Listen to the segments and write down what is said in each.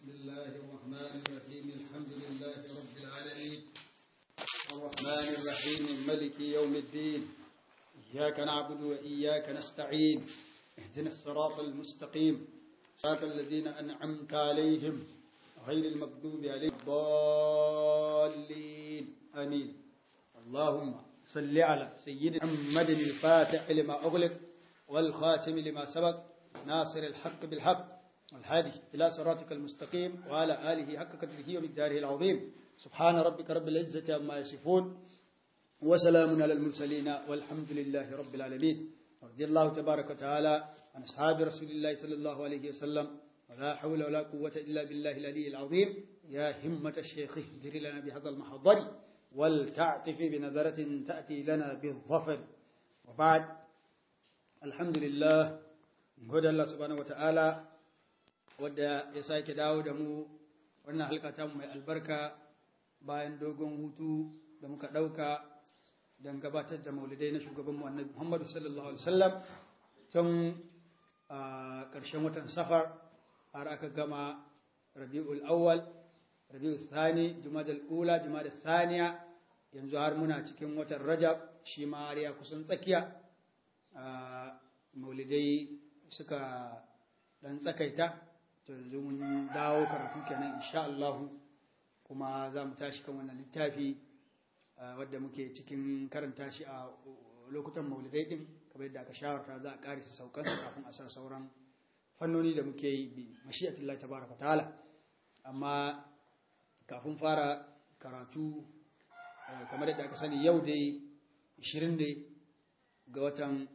بسم الله الرحمن الرحيم الحمد لله رب العالمين الرحمن الرحيم ملك يوم الدين إياك نعبد وإياك نستعين اهدنا الصراط المستقيم صراط الذين أنعمت عليهم غير المكذوب عليهم الضالين آمين اللهم صل على سيدنا محمد الفاتح لما أغلق والخاتم لما سبق ناصر الحق بالحق والهادي إلى صراطك المستقيم وعلى آله حق قدره ومقداره العظيم سبحان ربك رب العزة عما يصفون وسلام على المرسلين والحمد لله رب العالمين رضي الله تبارك وتعالى عن أصحاب رسول الله صلى الله عليه وسلم ولا حول ولا قوة إلا بالله العلي العظيم يا همة الشيخ اهدر لنا بهذا المحضر ولتعطف بنظرة تأتي لنا بالظفر وبعد الحمد لله نقول الله سبحانه وتعالى wadda ya sake dawo da mu wannan halka mai albarka bayan dogon hutu da muka ɗauka don gabatar da maulidai na shugabanmu annabi Muhammadu sallallahu alaihi wasallam tun a ƙarshen watan safar har aka gama rabi'ul awwal rabi'ul thani jumadal ula jumadal thaniya yanzu har muna cikin watan rajab shi ma har ya kusan tsakiya maulidai suka dan tsakaita to yanzu mun dawo karatu kenan insha Allah kuma za mu tashi kan wannan littafi wadda muke cikin karanta shi a lokutan maulidai din kamar yadda aka shawarta za a karisa saukan kafin a sa sauran fannoni da muke yi bi mashi'atullahi tabaraka ta'ala amma kafin fara karatu kamar yadda aka sani yau dai 20 ne ga watan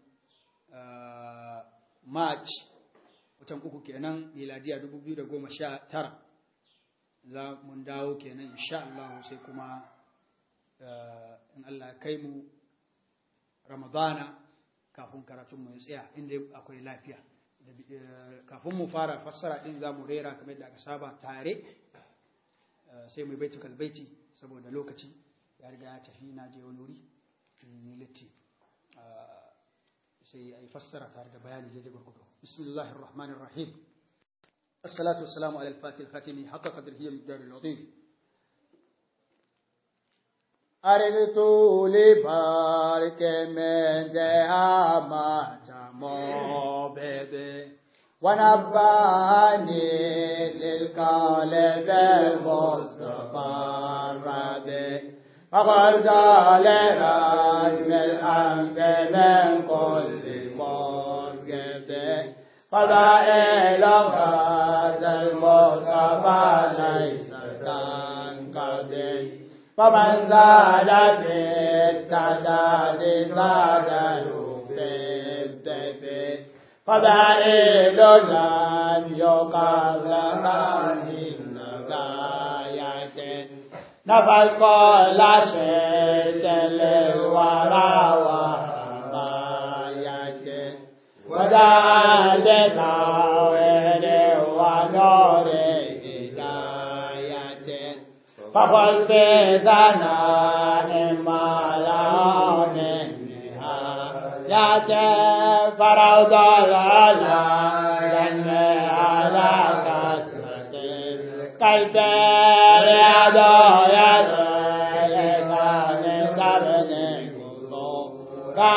March watan uku kenan miladiya 2019 za mun dawo kenan insha Allah sai kuma in Allah kai mu Ramadana kafin karatun mu ya tsaya inda akwai lafiya kafin mu fara fassara din za mu rera kamar da aka saba tare sai mu baiti kalbaiti saboda lokaci ya riga ya tafi na je wani wuri ni litti sai ai fassara tare da bayani da gurgudu bismillahir rahmanir rahim الصلاة والسلام على الفاتح الخاتم حق قدره مقدار العظيم أردت لبارك من ذهما جمو بيبي ونباني للقلب المصطفى الربي فقلت لرجم الأنف من كل مسجد فضائل هذا المصطفى ليس كنقضي فمن زاد في التعداد زاد في الدفء فضائل لم يقبل من غاية نفى كل شيء للورى وحماية ودعا لتاويل ونور هداية فقل في ثناء ما لون نهاية فروض العلا ينمي على كثرة كيف رياض يدعي من قبل قصورا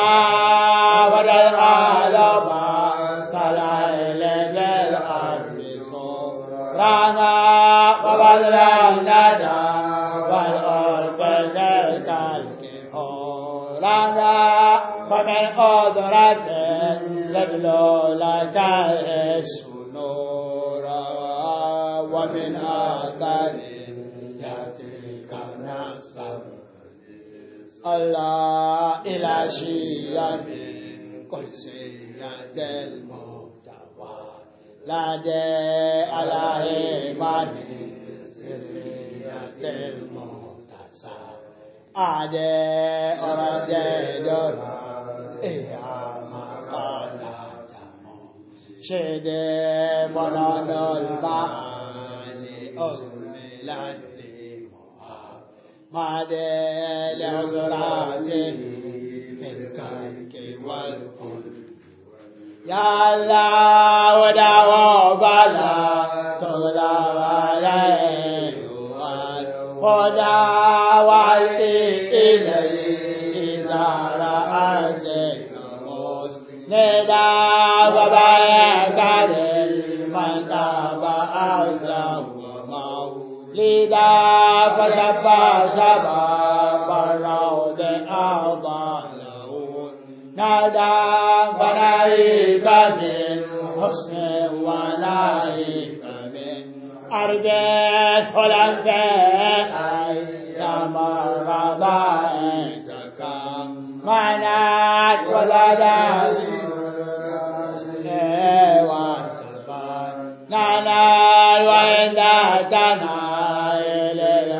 والعالم كالعيل بالأرض صورانا وبدلا ندى والأرض كالك حورانا ومن قدرة يجلو لك الاسم نورا ومن آثار يأتيك نصر الله إلى شيئا قدسية المحتوى لا دي على إيمان سرية المحتسى أعدي أردي دورا إيا مقالة شدي منان المعاني أهملت لي محمد لعذراته في الكرك والقلب يا الله ودعوة بلا تغلى خدا وعلي إليه إذا رأيتك مسندا وبايك لمن تابع مولدا فشبع شباب الروض أعضى له نادى فنايك من حسن ونايك من أرض هلند أيام رضائتك منات ولدت ننال وإن تنال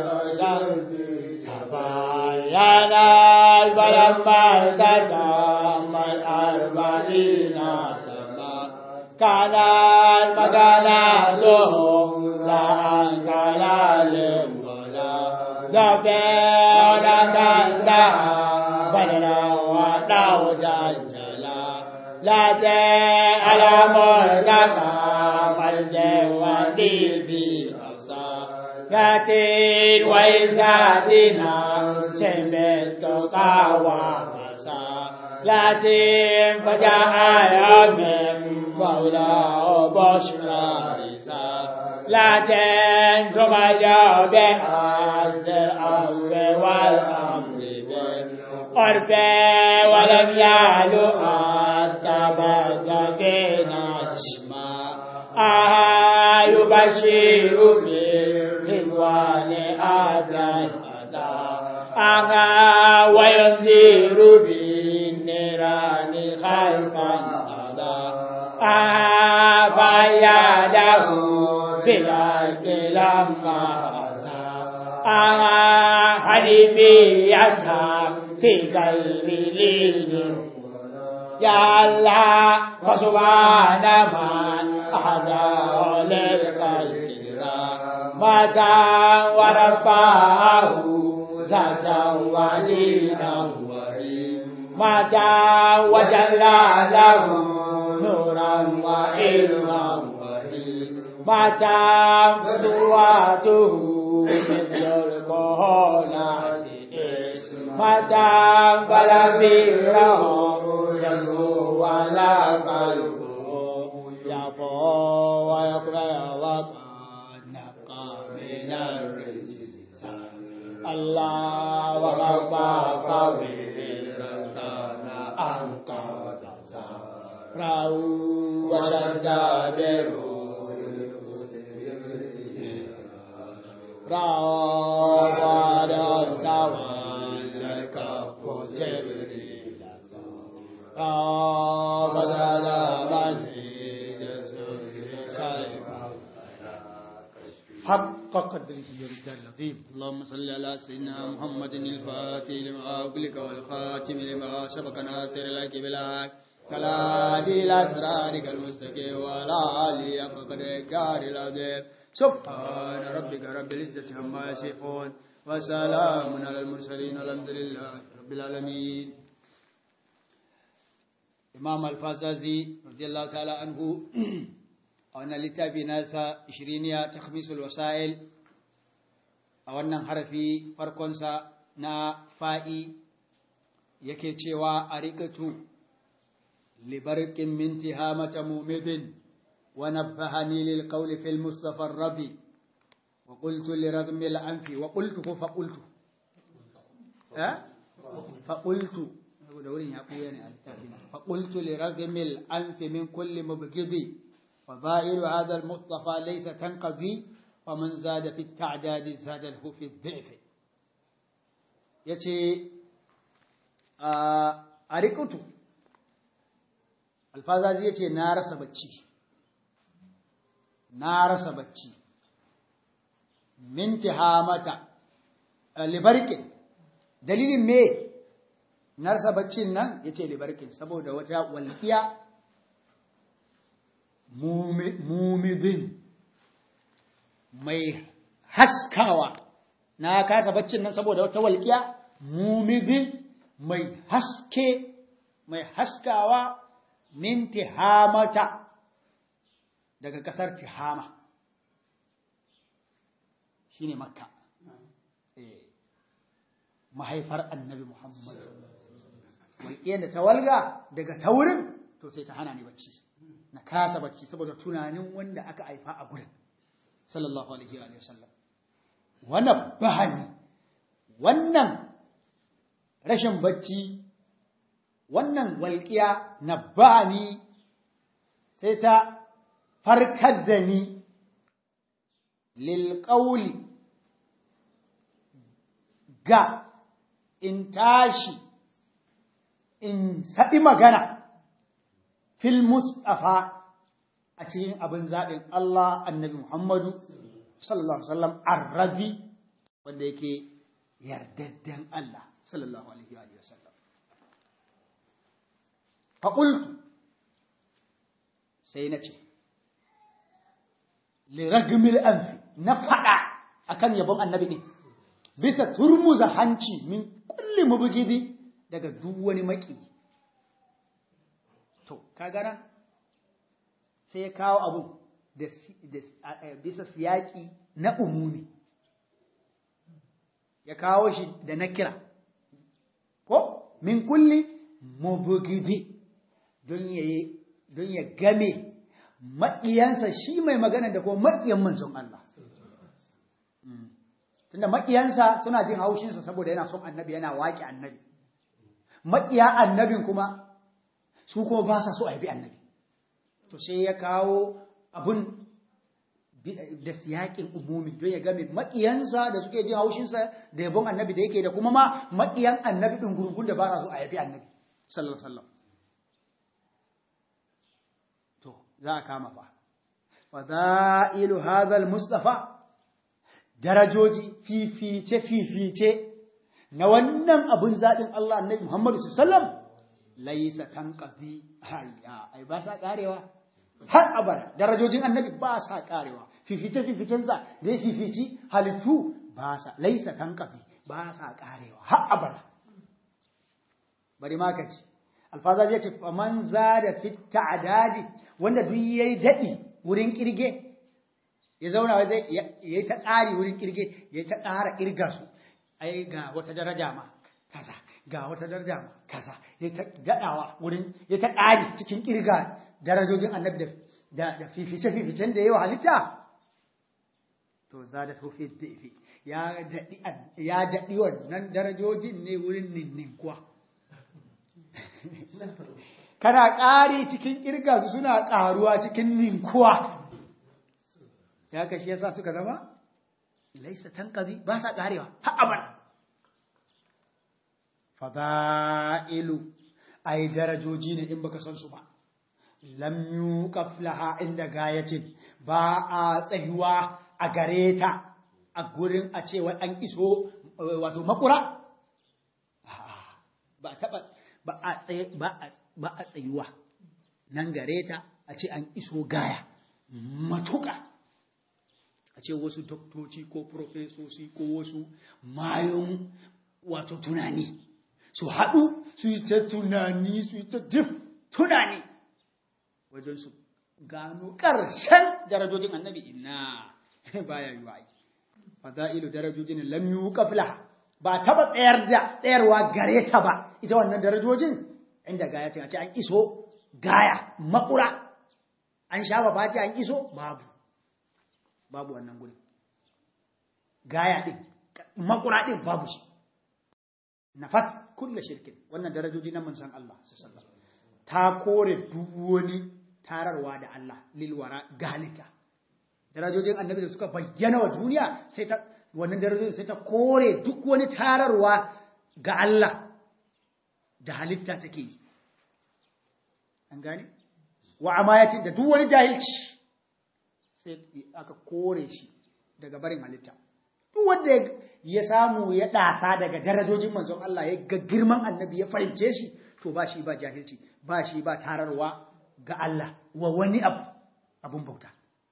ينال فلما تتم الأربعين كان مكانته لا أنكر ولا ذبيرا تنتهى بدرا ودوجا جلا لا على مرتقى والجوادي بأصا ياتين وإذاتنا سمت قاوى ياتين فجاء من مولاه بشرى لكن كما جاء بأس الأمر والأمر بالعرف ولم يعلو أتبقى في نجمة آه يبشر بالرضوان أدى آه وينذر بالنيران خلقا آه فياده بالعرق لما آه حليبية في قلب ليل يا الله فسبحان من أحدى للخلق متى ورفعه ذاتا ولينا متى وجل له نورا وعلما متى فتواته مثل الكهولة متى بلغيره يزهو ولا قلبه يبو ويقرأ وقد نبقى من الرجس الله وغفى قوي أنت راو وشدد راو تولك جبريل راو بدل مجيد حق قدره ومقداره العظيم اللهم صل على سيدنا محمد الفاتح لما أغلق والخاتم لما سبق ناصر لك بالحق كلا إلى صراطك المستقيم وعلى آله حق قدرك العظيم سبحان ربك رب العزة عما يصفون وسلام على المرسلين والحمد لله رب العالمين Imam Al-Fazazi radiyallahu ta'ala anhu a wannan littafi nasa ishiriniya ta khamisul wasa'il a wannan harafi farkonsa na fa'i yake cewa a rikatu libarkin minti hamata mumidin wa nabbahani lil qawli fil mustafa rabi wa qultu li radmi al anfi wa qultu ko fa qultu eh fa qultu da wurin ya buya ne a littafin fa qultu li radmi al anfi min kulli mubghidi فظاهر هذا المصطفى ليس تنقضي ومن زاد في التعداد زاده في الضعف يتي أريكوتو الفازازي يتي نار سبتشي نار سبتشي من تهامة لبركة دليل me narsa baccin nan yace libarkin saboda wata walqiya mumidin mai haskawa na kasa baccin nan saboda wata walƙiya mumidin mai haske mai haskawa min tihamata daga ƙasar tihama shine makka mahaifar annabi Muhammad walƙiyar da ta walga daga ta wurin to sai ta hana ni bacci na kasa bacci saboda tunanin wanda aka haifa a gurin sallallahu alaihi wa sallam wannan bahani wannan rashin bacci wannan walƙiya na bahani sai ta farkar da ni lilƙauli ga in tashi in saɗi magana fil mustafa a cikin abin zaɓin Allah annabi Muhammadu sallallahu Alaihi wasallam arrabi wanda yake yardadden Allah sallallahu Alaihi wasallam. Faƙultu sai na ce, liragmil anfi na faɗa akan yabon annabi ne, bisa turmuza hanci min kulli mubugidi daga duk wani maki. To, ka gana? sai ya kawo abu bisa siyaki na umumi ya kawo shi da na kira ko min kulli mubugidi don ya game maƙiyansa shi mai magana da kuma maƙiyan manzon Allah tunda maƙiyansa suna jin haushinsa saboda yana son annabi yana waƙi annabi maƙiya annabin kuma su kuma ba sa so a bi annabi to sai ya kawo abun da siyaƙin umumi don ya game maƙiyansa da suke jin haushinsa da yabon annabi da yake da kuma ma maƙiyan annabi ɗin gurgun da ba sa so a yabi annabi sallallahu alaihi to za a kama fa fadailu hadha mustafa darajoji fifice fifice na wannan abun zaɓin Allah annabi Muhammadu sallallahu alaihi wasallam laisa tanqadi hayya ai ba sa karewa har abada darajojin annabi ba sa karewa fifice fificensa da ya fifici halittu ba sa laisa tanqadi ba sa karewa har abada bari ma kace alfaza ya ce faman zada fit ta'dadi wanda duk yayi dadi wurin kirge ya zauna zai yayi ta kari wurin kirge yayi ta kara kirga su ai ga wata daraja ma kaza ga wata daraja ma kaza ya ta gadawa wurin ya ta ƙari cikin ƙirga darajojin annabi da da fifice fificen da yawa halitta to za da tofi dafi ya daɗi ya daɗi wannan darajojin ne wurin ninninkuwa kana ƙari cikin ƙirga su suna ƙaruwa cikin ninkuwa ya kashi yasa suka zama laisa tanqadi ba sa ƙarewa har abada fada'ilu ai darajoji ne in baka san su ba lam yuqaf laha inda gayatin ba a tsayuwa a gare ta a gurin a cewa an iso wato makura ba taba ba a tsaye ba a tsayuwa nan gare ta a ce an iso gaya matuƙa a ce wasu doktoci ko profesoci ko wasu mayon wato tunani su haɗu su yi ta tunani su yi ta dif tunani wajen su gano ƙarshen darajojin annabi ina baya yi wa'i fada'ilu darajojin lam yuqafla ba taba tsayar da tsayarwa gare ta ba ita wannan darajojin inda gaya ta ce an iso gaya makura an sha ba an iso babu babu wannan guri gaya din makura din babu shi nafat kulle shirkin wannan darajoji na manzon Allah sallallahu ta kore duk wani tararwa da Allah lilwara galita darajojin annabi da suka bayyana wa duniya sai ta wannan darajojin sai ta kore duk wani tararwa ga Allah da halitta take yi an gane wa amayatin da duk wani jahilci sai aka kore shi daga barin halitta duk wanda ya samu ya ɗasa daga darajojin manzon Allah ya ga girman annabi ya fahimce shi to ba shi ba jahilci ba shi ba tararwa ga Allah wa wani abu abun bauta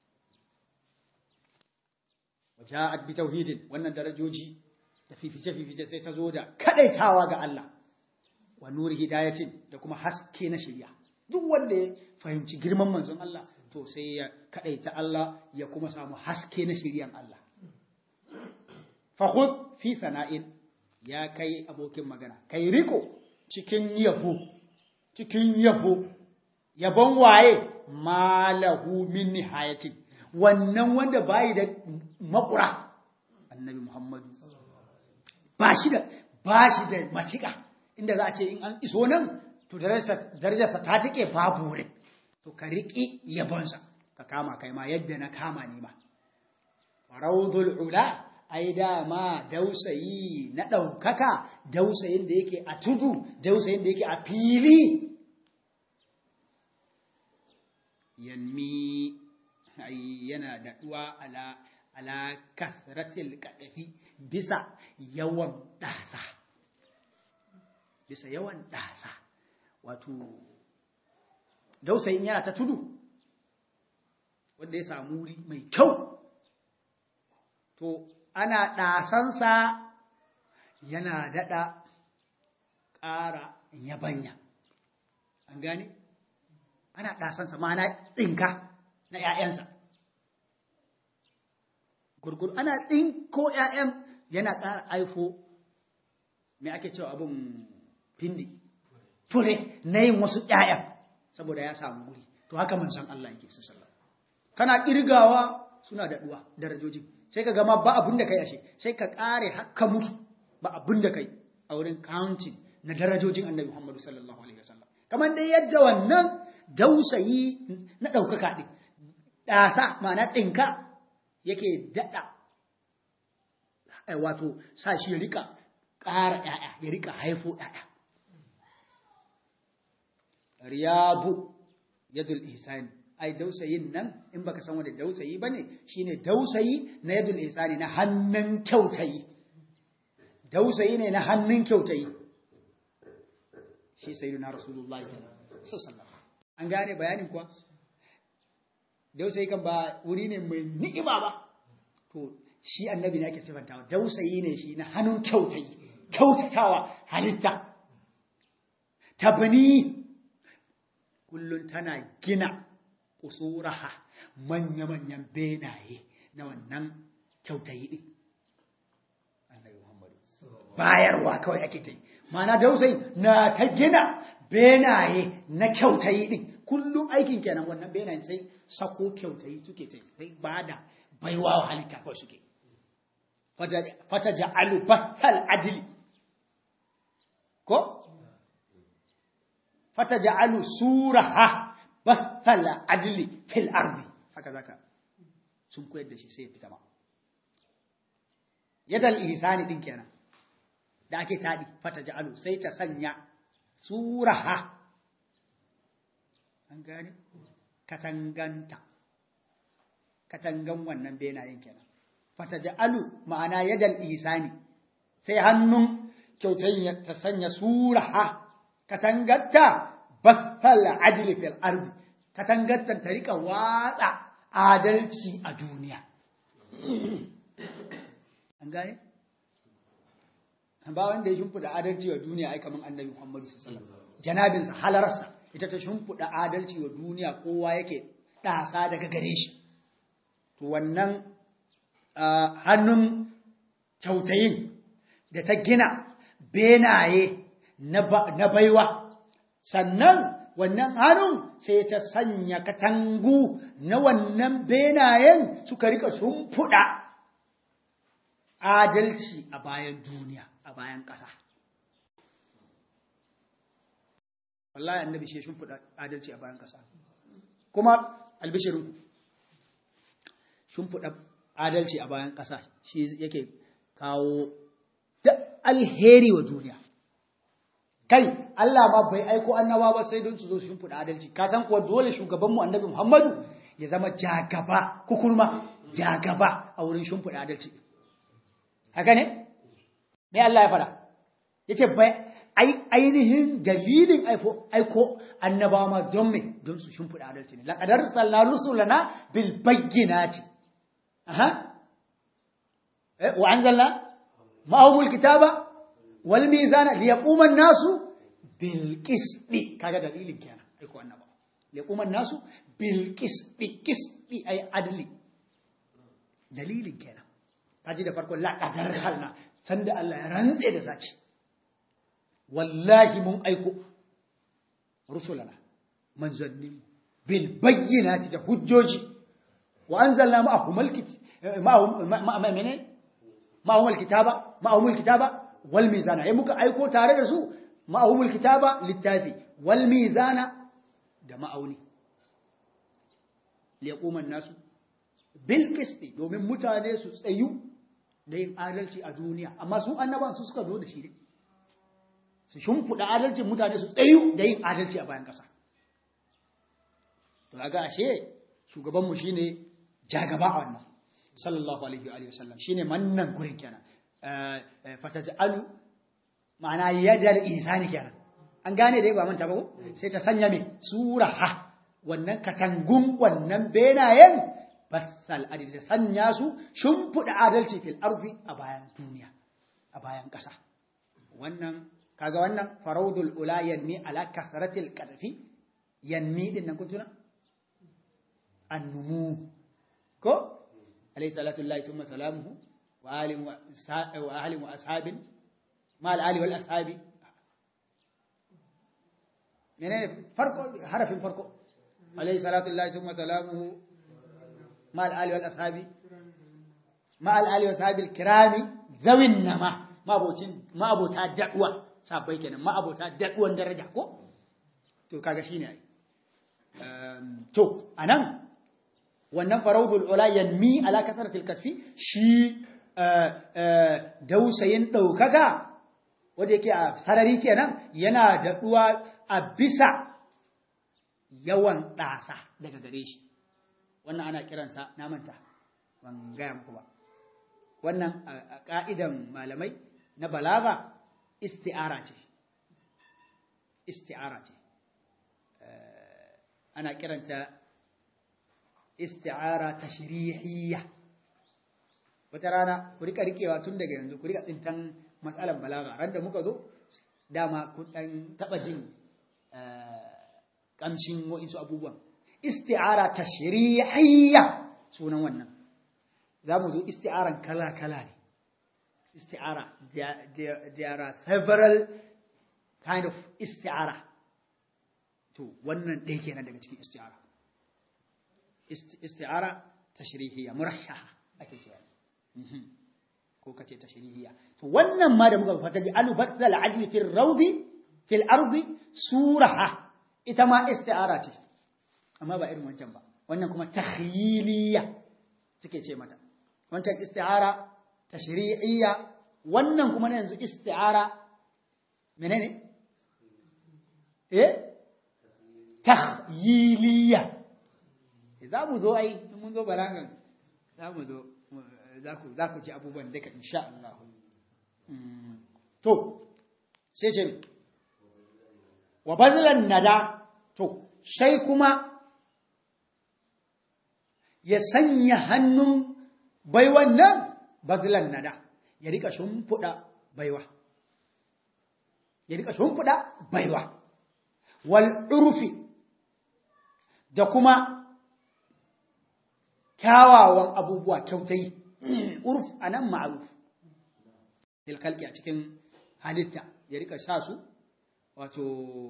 waja'at bi tauhidin wannan darajoji da fifice fifice sai ta zo da kadaitawa ga Allah wa nuri hidayatin da kuma haske na shari'a duk wanda ya fahimci girman manzon Allah to sai ya kadaita Allah ya kuma samu haske na shari'an Allah fakhud fi sana'in ya kai abokin magana kai riko cikin yabo cikin yabo yabon waye malahu min nihayatin wannan wanda bayi da makura annabi muhammadu ba shi da ba shi da matika inda za a ce in an iso nan to darajarsa ta take babu wurin to ka riƙi yabonsa ka kama kai ma yadda na kama ni ma raudul ula ai dama dausayi na ɗaukaka dausayin da yake a tudu dausayin da yake a fili yanmi ai yana daɗuwa ala ala kasratil kadafi bisa yawan ɗasa bisa yawan ɗasa wato dausayin yana ta tudu wanda ya samu wuri mai kyau to ana ɗasansa yana daɗa ƙara yabanya an gane ana ɗasansa ma na tsinka na ‘ya'yansa gurgur ana tsinko ‘ya'yan yana ƙara aifo mai ake cewa abin findi fure na yin wasu ‘ya'yan saboda ya samu wuri to haka man san Allah yake sallallahu kana ƙirgawa suna daɗuwa darajoji sai ka gama ba abin da kai ashe sai ka ƙare haka mutu ba abin da kai a wurin counting na darajojin annabi Muhammadu sallallahu alaihi wasallam kamar dai yadda wannan dausayi na ɗaukaka ɗin ɗasa ma'ana tsinka yake daɗa wato sa shi ya rika ƙara ‘ya'ya ya rika haifo ‘ya'ya riyabu yadul ihsani ai dausayin nan in baka san wanda dausayi bane shine dausayi na yadul ihsani na hannun kyautayi dausayi ne na hannun kyautayi shi sayyidina rasulullahi sallallahu alaihi wasallam an gane bayanin kuwa dausayi kan ba wuri ne mai ni'ima ba to shi annabi ne ake sifantawa dausayi ne shi na hannun kyautayi kyautatawa halitta tabani kullun tana gina usuraha manya-manyan benaye na wannan kyautayi ɗin. Annabi Muhammadu. Bayarwa kawai ake ta yi. Mana dausai na ta gina benaye na kyautayi ɗin. Kullum aikin kenan wannan benaye sai sako kyautayi suke ta yi. Sai ba da baiwa wa halitta kawai suke. Fata ja'alu batal adili. Ko? Fata ja'alu suraha bathala adli fil ardi haka zaka sun koyar da shi sai ya fita ma yadal ihsani din kenan da ake tadi fata ja'alu sai ta sanya suraha an gane katanganta katangan wannan benayen kenan fata ja'alu ma'ana yadal ihsani sai hannun kyautai ta sanya suraha katanganta bathal adli fil ardi katangattan ta rika watsa adalci a duniya an gane ba wanda ya shimfida adalci wa duniya ai kaman annabi Muhammadu sallallahu alaihi wasallam janabinsa halararsa ita ta shimfida adalci wa duniya kowa yake ɗasa daga gare shi to wannan hannun kyautayin da ta gina benaye na baiwa sannan wannan hannun sai ta sanya katangu na wannan benayen suka rika shimfiɗa adalci a bayan duniya a bayan ƙasa wallahi annabi shi shimfiɗa adalci a bayan ƙasa kuma albishirinku shimfiɗa adalci a bayan ƙasa shi yake kawo da alheri wa duniya kai Allah ma bai aiko annaba ba sai don su zo su shimfiɗa adalci ka san kuwa dole shugabanmu annabi Muhammadu ya zama jagaba kukurma jagaba a wurin shimfiɗa adalci haka ne me Allah ya fara yace bai ainihin dalilin aiko annabawa ma don me don su shimfiɗa adalci ne laqad arsalna rusulana bil bayyinati aha wa anzalna ma'ahumul kitaba wal mizana liyaquma an-nasu bil qisti kaga dalilin kenan aiko annaba liyaquma an-nasu bil qisti qisti ay adli dalilin kenan kaji da farko laqadar halna sanda Allah ya rantse da zaci wallahi mun aiko rusulana manzanni bil bayyinati da hujjoji wa anzalna ma'ahum alkit ma'ahum ma'amene ma'ahum alkitaba ma'ahum alkitaba wal mizana ai muka aiko tare da su ma'ahum alkitaba littafi wal mizana da ma'auni liyaquma nasu bil qisti domin mutane su tsayu da yin adalci a duniya amma su annaban su suka zo da shi ne su shimfiɗa adalcin mutane su tsayu da yin adalci a bayan ƙasa to ga ashe shugabanmu shine jagaba a wannan sallallahu alaihi wa sallam shine mannan gurin kenan fataj'alu ma'ana yadal ihsani kenan an gane dai ba manta ba ko sai ta sanya me suraha wannan katangun wannan benayen basal adil ta sanya su shimfiɗa adalci fil ardi a bayan duniya a bayan ƙasa wannan kaga wannan faraudul ula yanmi ala kasratil qadfi yanmi din nan kun tuna annumu ko alayhi salatu lillahi thumma salamuhu wa alim wa wa ahli wa ashabin ma al ali wal ashabi menene farko harafin farko alayhi salatu lillahi thumma salamuhu ma al ali wal ashabi ma al ali wa ashabil kirami zawin nama mabocin mabota da'wa sabai kenan ma'abota daɗuwan daraja ko to kaga shine ai to anan wannan faraudul ula yanmi ala kasratil kasfi shi dausayin daukaka wanda yake a sarari kenan yana daɗuwa a bisa yawan ɗasa daga gare shi wannan ana kiransa na manta ban gaya muku ba wannan a ƙa'idan malamai na balaga isti'ara ce isti'ara ce ana kiranta isti'ara tashrihiyya wata rana ku rika rikewa tun daga yanzu ku rika tsintan matsalan balaga ran da muka zo dama ku dan taba jin kamshin wa'insu abubuwan isti'ara tashrihiyya sunan wannan za mu zo isti'aran kala-kala ne isti'ara there are several kind of isti'ara to wannan ɗaya kenan daga cikin isti'ara isti'ara tashrihiyya murashaha ake cewa ko kace tashrihiyya to wannan ma da muka fata ji alu batal adli fil rawdi fil ardi suraha ita ma isti'ara ce amma ba irin wancan ba wannan kuma takhyiliyya suke ce mata wancan isti'ara tashri'iyya wannan kuma na yanzu isti'ara menene eh takhyiliyya za mu zo ai mun zo balagan za mu zo za ku za ku ji abubuwan duka insha Allah to sai ce wa bazlan nada to sai kuma ya sanya hannun baiwan nan bazlan nada ya rika shimfiɗa baiwa ya rika shimfiɗa baiwa wal urfi da kuma kyawawan abubuwa kyautai urf anan ma'ruf fil khalqi a cikin halitta ya rika sa su wato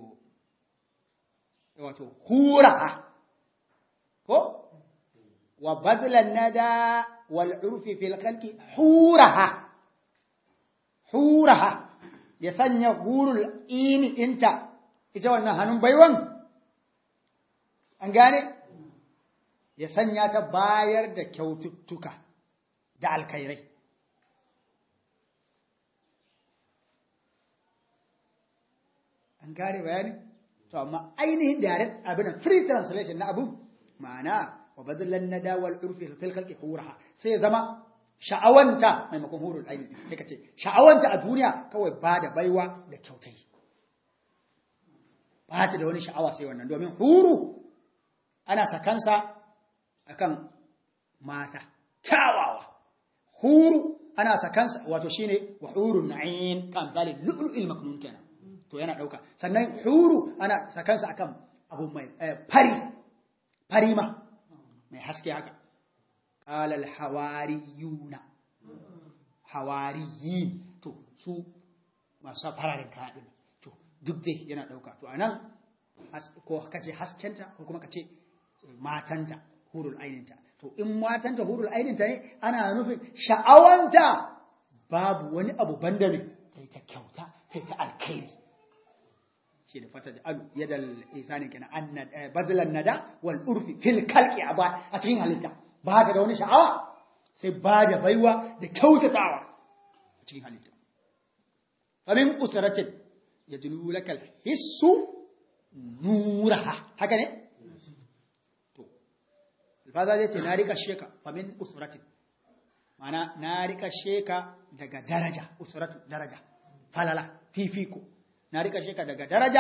wato hura ko wa badlan nada wal urfi fil khalqi huraha huraha ya sanya hurul ini inta ita wannan hannun baiwan an gane ya sanya ta bayar da kyaututtuka da alkhairai an gane bayani to amma ainihin direct abin free translation na abun ma'ana wa badallan nada wal urfi fil khalqi huraha sai ya zama sha'awanta maimakon hurul aini sai ka ce sha'awanta a duniya kawai ba da baiwa da kyautai ba ta da wani sha'awa sai wannan domin huru ana sakansa akan mata kyawawa huru ana sakansa wato shine wa hurun na'in kan zalil lu'lu'il maknun kenan to yana dauka sannan huru ana sakansa akan abu mai fari fari ma mai haske haka qala al hawariyuna hawariyin to su masu fararen kaya din to duk dai yana dauka to anan ko kace haskenta ko kuma kace matanta hurul aininta to in matanta hurul aininta ne ana nufin sha'awanta babu wani abu banda ne sai ta kyauta sai ta alkhairi shi da fata alu yadal isani kenan annad badlan nada wal urfi fil khalqi aba a cikin halitta ba da wani sha'awa sai ba da baiwa da kyautatawa a cikin halitta famin usratin yajlu lakal hissu nuraha haka ne to alfaza zai ce na rika sheka famin usratin mana na rika sheka daga daraja usratu daraja falala fifiko na rika sheka daga daraja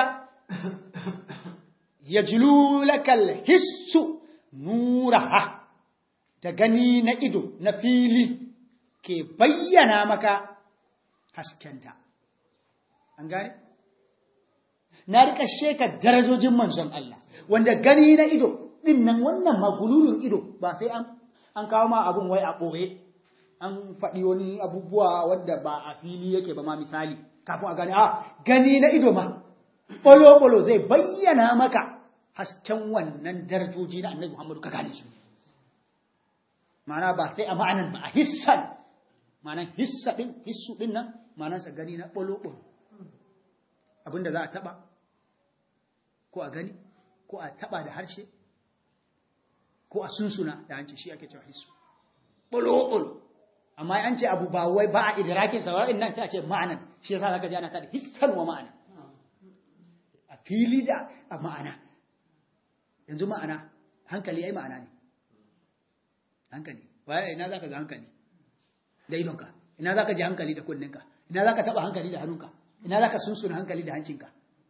yajlu lakal hissu nuraha da gani na ido na fili ke bayyana maka haskenta an gane na rika sheka darajojin manzon Allah wanda gani na ido din nan wannan magululun ido ba sai an an kawo ma abun wai a ɓoye an faɗi wani abubuwa wanda ba a fili yake ba ma misali kafin a gani a gani na ido ma ɓolo-ɓolo zai bayyana maka hasken wannan darajoji na annabi Muhammadu ka gane su mana ba sai a ma'anan ba a hissan ma'anan hissa ɗin hissu ɗin nan ma'anansa gani na ɓolo-ɓolo abinda za a taɓa ko a gani ko a taɓa da harshe ko a sunsuna da hanci shi ake cewa hissu ɓolo-ɓolo amma an ce abu ba wai ba a idrakin sauraron nan sai a ce ma'anan shi yasa zaka ji ana kada hissan wa ma'ana a fili da a ma'ana yanzu ma'ana hankali ai ma'ana ne hankali waye ina zaka ga hankali da idonka ina zaka ji hankali da kunninka ina zaka taba hankali da hannunka ina zaka sunsuna hankali da hancinka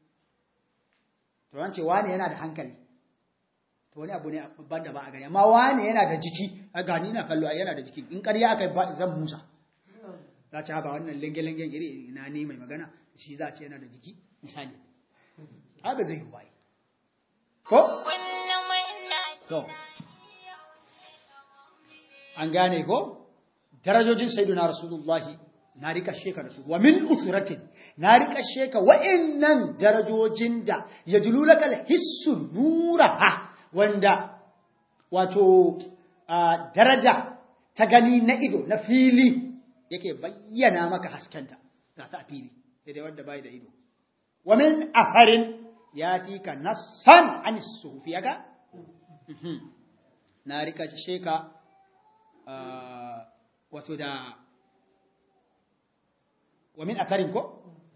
to an ce wani yana da hankali to wani abu ne banda ba a gani amma wani yana da jiki a gani na kallo yana da jiki in ƙarya aka yi zan musa za ci haɓa wannan lenge-lengen iri na ne mai magana shi za a ce yana da jiki misali haka zai yi waye ko? to an gane ko darajojin sayyiduna rasulullahi na rika sheka da su wa min usratin na rika sheka wa'annan darajojin da ya jululaka hissu nuraha wanda wato daraja ta gani na ido na fili yake bayyana maka haskenta ga ta fili daidai wanda bai da ido wa min afarin ya tika nassan an sufi yaga na rika sheka wato da wa min afarin ko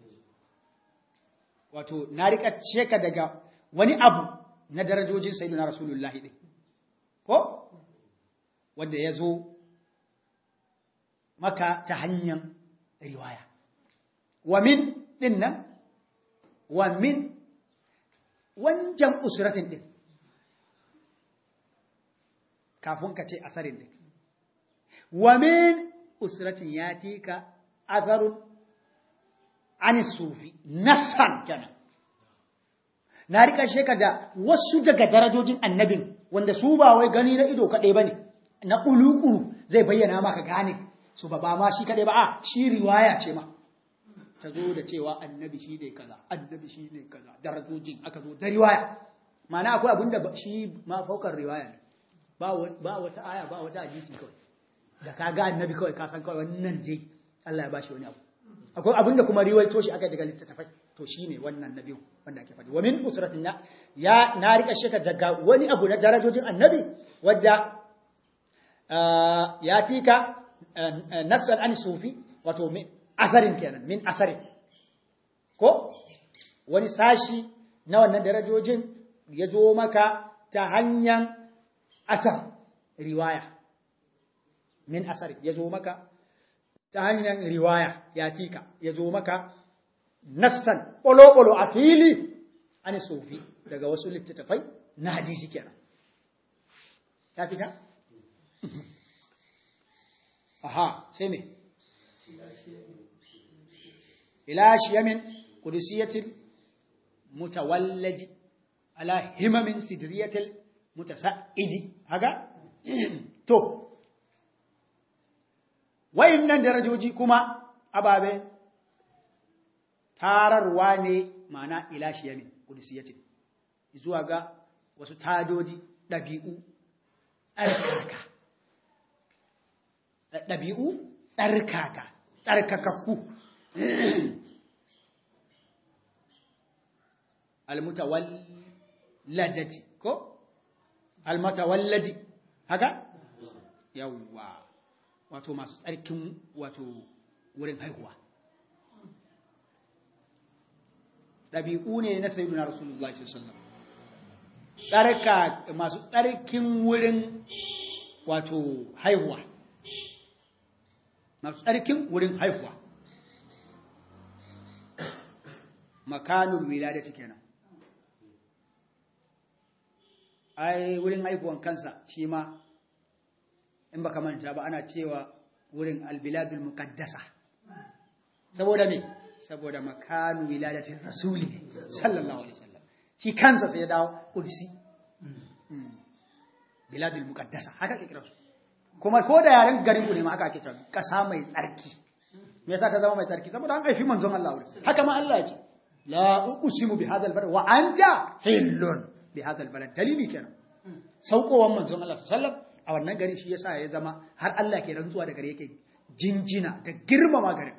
wato na rika sheka daga wani abu na darajojin sayyidina rasulullahi din ko wanda ya zo maka ta hanyar riwaya wa min din nan wa min wancan usratin din kafin ka ce asarin din wa min usratin ya tika azarun ani sufi nasan kenan na rika sheka da wasu daga darajojin annabin wanda su ba wai gani na ido kaɗai ba ne na ƙuluƙulu zai bayyana maka gane su ba ba ma shi kaɗai ba a shi riwaya ce ma ta zo da cewa annabi shi ne kaza annabi shi ne kaza darajojin aka zo da riwaya mana akwai abin da shi ma faukar riwaya ne ba wata aya ba wata hadisi kawai da ka ga annabi kawai ka san kawai wannan je Allah ya bashi wani abu akwai abin da kuma riwaito shi aka daga littattafai to shine wannan nabi wanda ake faɗi wa min usratin na ya na rika shaka daga wani abu na darajojin annabi wadda ya tika nassan an sufi wato min asarin kenan min asarin ko wani sashi na wannan darajojin ya zo maka ta hanyar asar riwaya min asari ya zo maka ta hanyar riwaya ya tika ya zo maka nassan ɓolo-ɓolo a fili an sofi daga wasu littattafai na hadisi kenan ta fita? aha sai me ila shiyamin kudusiyatil mutawalladi ala himamin sidriyatil mutasa'idi haka to wayannan darajoji kuma ababen tararwa ne ma'ana ila shiyamin kudusiyatin zuwa ga wasu tadodi ɗabi'u tsarkaka ɗabi'u tsarkaka tsarkakakku almutawalladati ko almutawalladi haka yawwa wato masu tsarkin wato wurin haihuwa ɗabi'u ne na sayyiduna rasulullah sallallahu tsarka masu tsarkin wurin wato haihuwa masu tsarkin wurin haihuwa makanul wiladati kenan ai wurin haihuwan kansa shi ma in baka manta ba ana cewa wurin albiladul muqaddasa saboda me saboda makanu wiladatin rasuli sallallahu alaihi wasallam shi kansa sai ya dawo kursi biladul muqaddasa haka ke kira su kuma ko da yaren garin ku ne ma haka ake cewa kasa mai tsarki me yasa ta zama mai tsarki saboda an haifi manzon Allah wurin haka ma Allah ya ce la uqsimu bi hadha albalad wa anta hillun bi hadha albalad dalili kenan saukowan manzon Allah sallallahu alaihi wasallam a wannan gari shi yasa ya zama har Allah ke rantsuwa da gari yake jinjina da girmama garin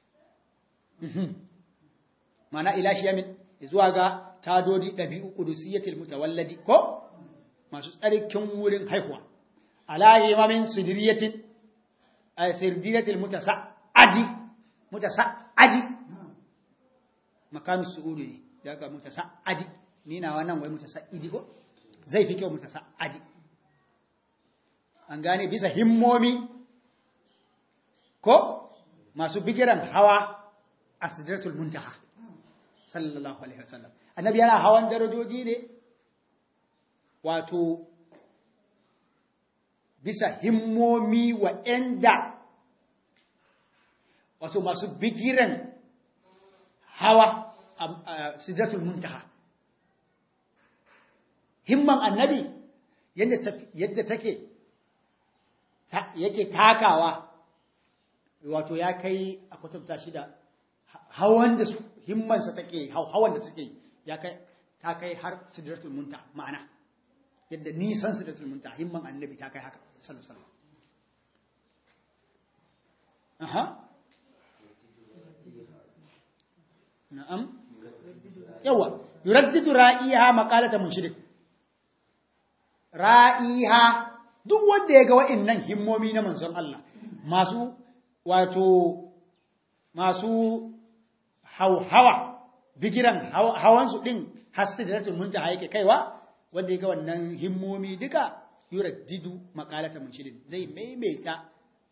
mana ila shi yamin zuwa ga tadodi ɗabi'u ƙudusiyatil mutawalladi ko masu tsarkin wurin haihuwa ala imamin sidiriyatin a sidiriyatil mutasa'adi mutasa'adi makamin su'udu ne ya ga mutasa'adi ni na wannan wai mutasa'idi ko zai fi kyau mutasa'adi an gane bisa himmomi ko masu bigiran hawa a sidratul muntaha sallallahu alaihi wasallam annabi yana hawan darajoji ne wato bisa himmomi wa'anda wato masu bigiran hawa a sidratul muntaha himman annabi yadda take yake takawa wato ya kai a kwatanta shi da hawan da su himmansa take hawan da take ya kai ta kai har sidratul munta ma'ana yadda nisan sidratul munta himman annabi ta kai haka sallallahu alaihi aha na'am yawa yuraddidu ra'iha maqalata munshidik ra'iha duk wanda ya ga wa'annan himmomi na manzon Allah masu wato masu hauhawa bigiran hawansu ɗin hasidratul muntaha yake kaiwa wanda ya ga wannan himmomi duka yuraddidu maqalata munshidin zai maimaita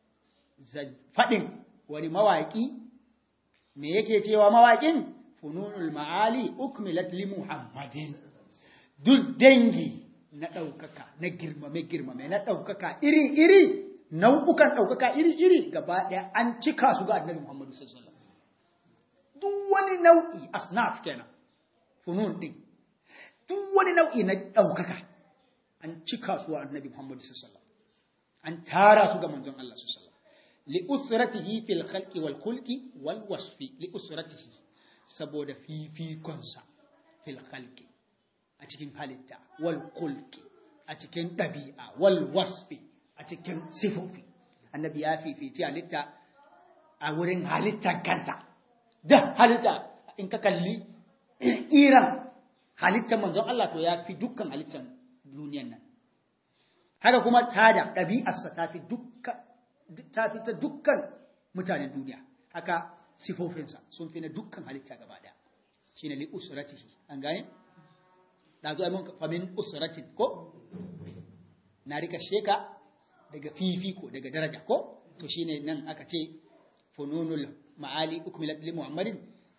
faɗin wani mawaƙi me yake cewa mawaƙin fununul ma'ali ukmilat li muhammadin duk dangi na ɗaukaka na girmame girmame na ɗaukaka iri iri nau'ukan ɗaukaka iri iri gaba ɗaya an cika su ga annabi muhammadu sallallahu alaihi wasallam duk wani nau'i asnaf kenan funun din duk wani nau'i na ɗaukaka an cika su wa annabi Muhammad sallallahu an tara su ga manzon Allah sallallahu li usratihi fil khalqi wal khulqi wal wasfi li usratihi saboda fifikonsa fil khalqi a cikin halitta wal khulqi a cikin ɗabi'a wal wasfi a cikin sifofi annabi ya fifici halitta a wurin halittar kanta da halitta in ka kalli iran halittar manzon Allah to ya fi dukkan halittar duniyan nan haka kuma tada ɗabi'arsa ta fi ta fi ta dukkan mutanen duniya haka sifofinsa sun fi na dukkan halitta gaba ɗaya shi ne li usratihi an gane na zo mun famin usratin ko na rika sheka daga fifiko daga daraja ko to shine nan aka ce fununul ma'ali ukmilat li muhammadin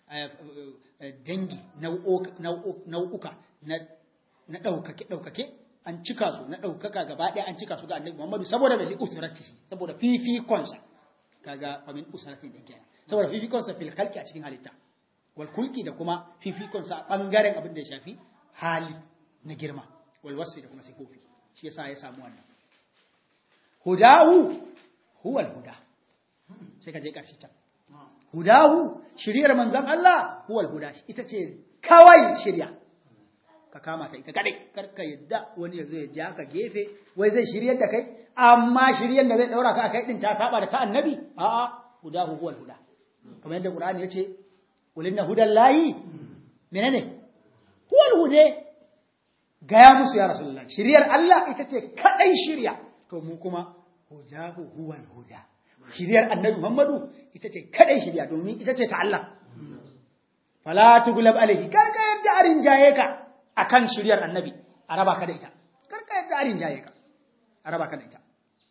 dangi nau'uka na ɗaukake ɗaukake an cika su na ɗaukaka gaba ɗaya an cika su ga annabi muhammadu saboda mai usratihi saboda fifikonsa kaga famin usratin din kenan saboda fifikonsa fil khalqi a cikin halitta wal kulki da kuma fifikonsa a bangaren abin da ya shafi hali na girma wal wasfi da kuma sifofi shi yasa ya samu wannan hudahu huwa al huda sai ka je ƙarshe can hudahu shiriyar manzon Allah huwal huda ita ce kawai shirya ka kama ta ita kadai karka yadda wani ya zo ya ja ka gefe wai zai shiryar da kai amma shiryar da zai daura ka kai din ta saba da ta annabi a'a hudahu huwal huda kamar yadda qur'ani yace ulinna hudallahi menene huwal hude gaya musu ya rasulullah shiryar Allah ita ce kadai shirya to mu kuma hudahu huwal huda shiryar annabi Muhammadu ita ce kadai shirya domin ita ce ta Allah fala tughlab alaihi kar ka yadda arin jaye ka akan shiryar annabi a raba ka da ita kar ka yadda arin jaye ka a raba ka da ita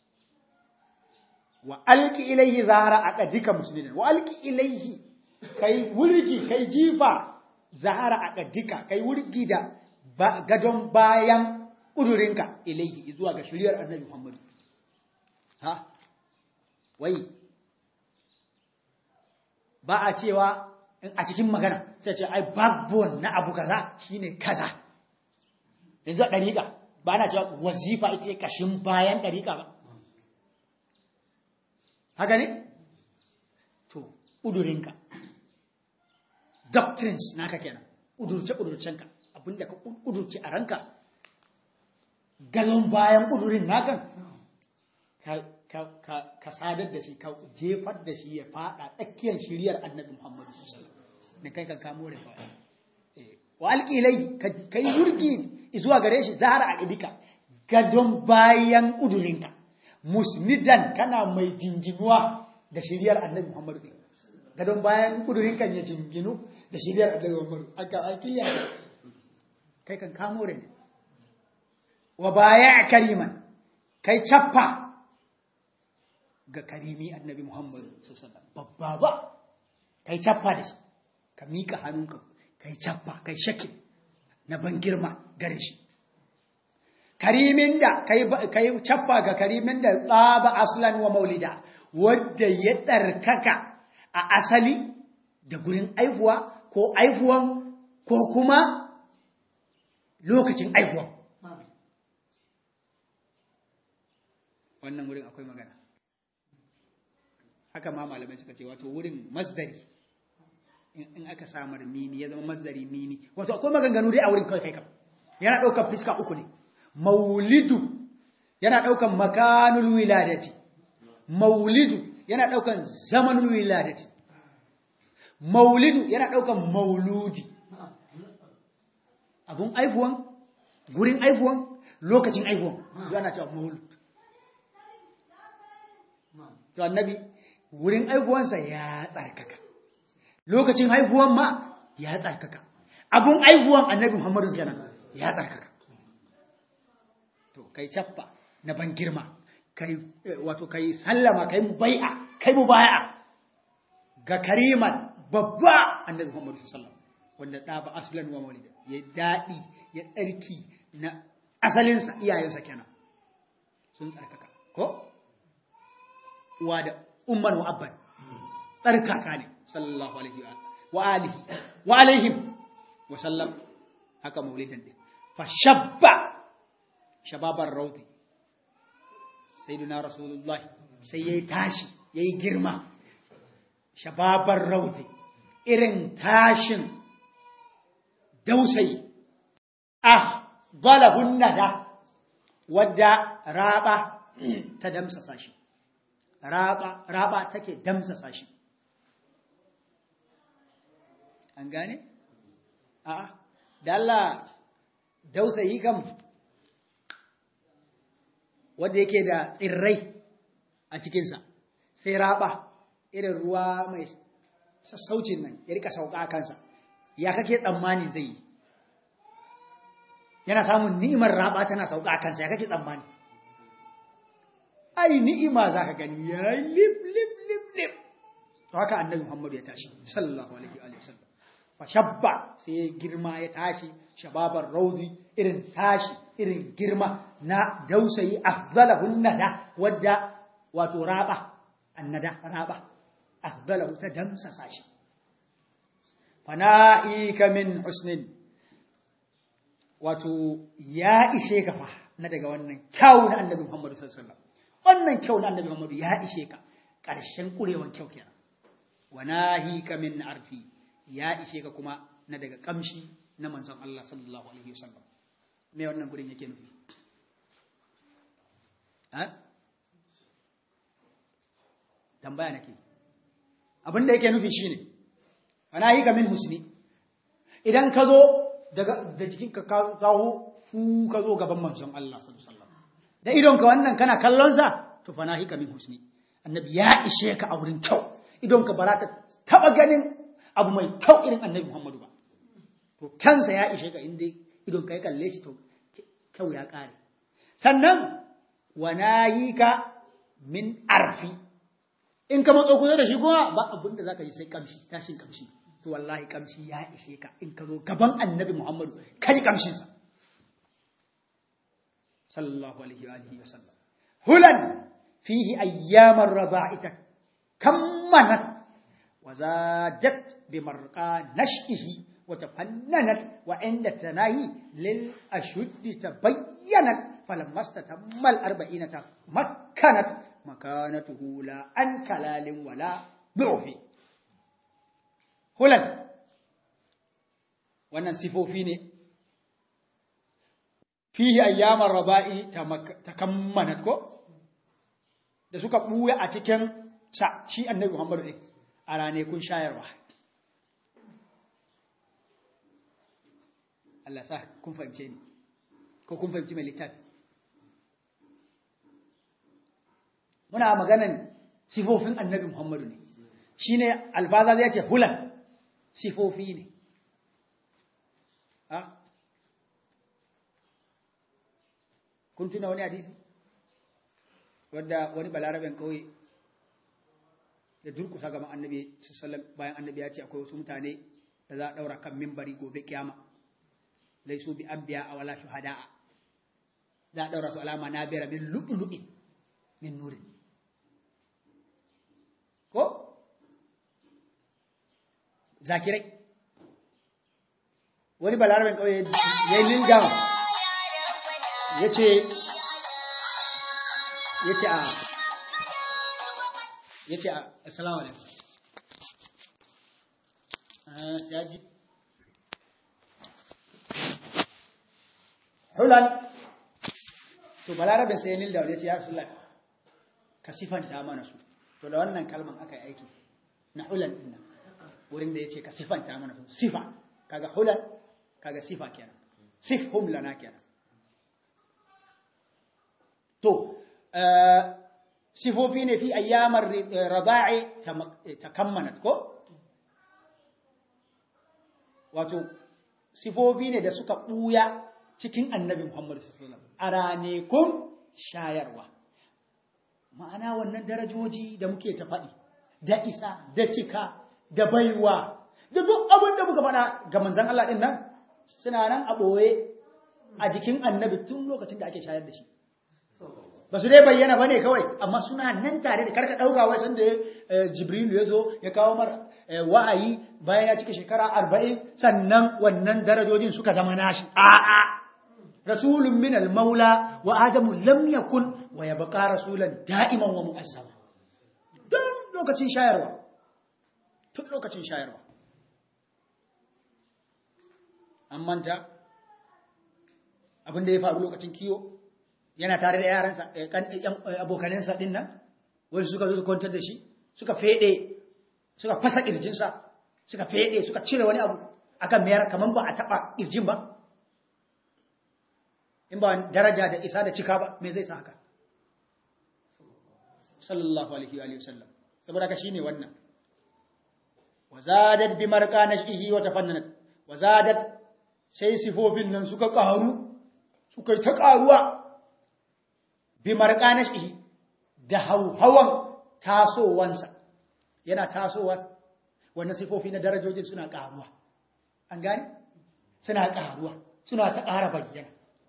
wa alqi ilaihi zahara aqadika muslimin wa alqi ilaihi kai wurgi kai jifa zahara aqadika kai wurgi da gadon bayan kudurinka ilaihi zuwa ga shiryar annabi Muhammadu ha wai ba a cewa a cikin magana sai ce ai backbone na abu kaza shine kaza yanzu a dariƙa ba na cewa wazifa ita ce kashin bayan dariƙa ba haka ne to udurinka doctrines naka kenan udurce udurcenka abinda ka udurce a ranka galon bayan udurin nakan ka sadar da shi ka jefar da shi ya fada tsakiyar shiriyar annabi Muhammadu sallallahu alaihi wasallam ne kai kan kamo da fa wa alqilai kai wurgi zuwa gare shi zahara a ibika gadon bayan udurinka musnidan kana mai jinginuwa da shiriyar annabi Muhammadu gadon bayan udurinka ya jinginu da shiriyar annabi Muhammadu aka akiliya kai kan kamo da wa baya kariman kai cappa ga karimi annabi Muhammadu sallallahu babba ba kai cappa da shi ka mika hannunka kai cappa kai shaki na ban girma gare shi karimin da kai kai cappa ga karimin da tsaba aslan wa maulida wanda ya tsarkaka a asali da gurin aihuwa ko aihuwan ko kuma lokacin aihuwan wannan wurin akwai magana haka ma malamai suka ce wato wurin masdari in aka samar mini ya zama masdari mini wato akwai maganganu dai a wurin kawai kai kam yana ɗaukar fiska uku ne maulidu yana ɗaukar makanul wiladati maulidu yana ɗaukar zamanul wiladati maulidu yana ɗaukar mauludi abun aifuwan gurin aifuwan lokacin aifuwan yana cewa maulud to annabi wurin aihuwansa ya tsarkaka lokacin haihuwan ma ya tsarkaka abun aihuwan annabi muhammadu kenan ya tsarkaka to kai cappa na ban girma kai wato kai sallama kai mubai'a kai mubai'a ga kariman babba annabi muhammadu sallallahu wanda da ba aslan wa maulida ya dadi ya tsarki na asalinsa iyayensa kenan sun tsarkaka ko uwa da umman wa abban tsarkaka ne sallallahu alaihi wa alihi wa alaihim wa sallam haka maulidan din fa shabba shababar rauti sayyidina rasulullahi sai yayi tashi yayi girma shababar rauti irin tashin dausayi ah balahun nada wadda raba ta damsa sashi raba raba take damsasa shi an gane a'a da Allah dausayi kam wanda yake da tsirrai a cikinsa sai raba irin ruwa mai sassaucin nan ya rika sauka a kansa ya kake tsammani zai yi yana samun ni'imar raba tana sauka a kansa ya kake tsammani ai ni'ima za ka gani ya lip lip lip lip to haka annabi Muhammadu ya tashi sallallahu alaihi wa sallam fa shabba sai ya girma ya tashi shababar rauzi irin tashi irin girma na dausayi afdalahun nada wadda wato raba annada raba afdalahu ta damsa sashi fana'ika min husnin wato ya ishe ka fa na daga wannan kyau na annabi Muhammadu sallallahu alaihi wasallam wannan kyau na annabi Muhammadu ya ishe ka ƙarshen ƙurewan kyau kenan wa nahika min arfi ya ishe ka kuma na daga kamshi na manzon Allah sallallahu alaihi wasallam me wannan gurin yake nufi ha tambaya nake abin da yake nufi shine wa nahika min husni idan ka zo daga da jikinka ka kawo fu ka zo gaban manzon Allah sallallahu alaihi wasallam da idonka wannan kana kallon sa to fa nahika min husni annabi ya ishe ka a wurin kyau idonka ba za ka taba ganin abu mai kyau irin annabi Muhammadu ba to kansa ya ishe ka inda idonka ya kalle shi to kyau ya kare sannan wa nahika min arfi in ka matso kusa da shi kuma ba abin da zaka yi sai kamshi tashin kamshi to wallahi kamshi ya ishe ka in ka zo gaban annabi Muhammadu kai kamshin sa sallallahu alaihi wa alihi wa sallam hulan fihi ayyamar rada'ita kammanat wa zadat bi marqa nash'ihi wa tafannanat wa inda tanahi lil ashuddi tabayyanat falamma istatamma al arba'inata makkanat makanatuhu la an kalalin wala du'fi hulan wannan sifofi ne fihi ayyamar raba'i takammanat ko da suka buya a cikin sa shi annabi Muhammad din a ranakun shayarwa Allah sa kun fahimce ni ko kun fahimci mai littafi muna maganan sifofin annabi Muhammadu ne shine alfaza zai ce hulan sifofi ne ha kun tuna wani hadisi wadda wani balaraben kauye ya durkusa gaban annabi sallallahu bayan annabi ya ce akwai wasu mutane da za a daura kan mimbari gobe kiyama laisu bi anbiya a wala shuhada'a za a daura su alama na bera min lu'lu'in min nurin ko zakirai wani balaraben kauye ya yi lingama ya ce ya ce a ya ce a assalamu alaikum ya ji hulan to balarabin sai nil da ya ce ya rasu ka sifanta mana su to da wannan kalman aka yi aiki na hulan ɗin wurin da ya ce ka sifanta mana su sifa kaga hulan kaga sifa kenan sifhum lana kenan to sifofi ne fi ayyamar rada'i takammanat ko wato sifofi ne da suka buya cikin annabi Muhammad sallallahu alaihi wasallam a ranekun shayarwa ma'ana wannan darajoji da muke ta faɗi da isa da cika da baiwa da duk abin da muka faɗa ga manzon Allah din nan suna nan a ɓoye a jikin annabi tun lokacin da ake shayar da shi ba su dai bayyana ba ne kawai amma suna nan tare da karka ɗauka wai sanda jibrilu ya zo ya kawo mara wa'ayi bayan ya cika shekara arba'in sannan wannan darajojin suka zama nashi a'a rasulun min al-maula wa adamu lam yakun wa yabqa rasulan da'iman wa mu'azzama don lokacin shayarwa tun lokacin shayarwa an manta abin da ya faru lokacin kiyo yana tare da yaransa abokanansa din nan wani suka zo su kwantar da shi suka fede suka fasa kirjinsa suka fede suka cire wani abu akan mayar kamar ba a taba kirjin ba in ba daraja da isa da cika ba me zai sa haka sallallahu alaihi wa sallam saboda ka shine wannan wazadat bi marqa nashihi wa tafannanat wazadat sai sifofin nan suka karu suka ta karuwa bi marqanashi da hauhawan tasowansa yana tasowa wannan sifofi na darajojin suna karuwa an gane suna karuwa suna ta ƙara bayyana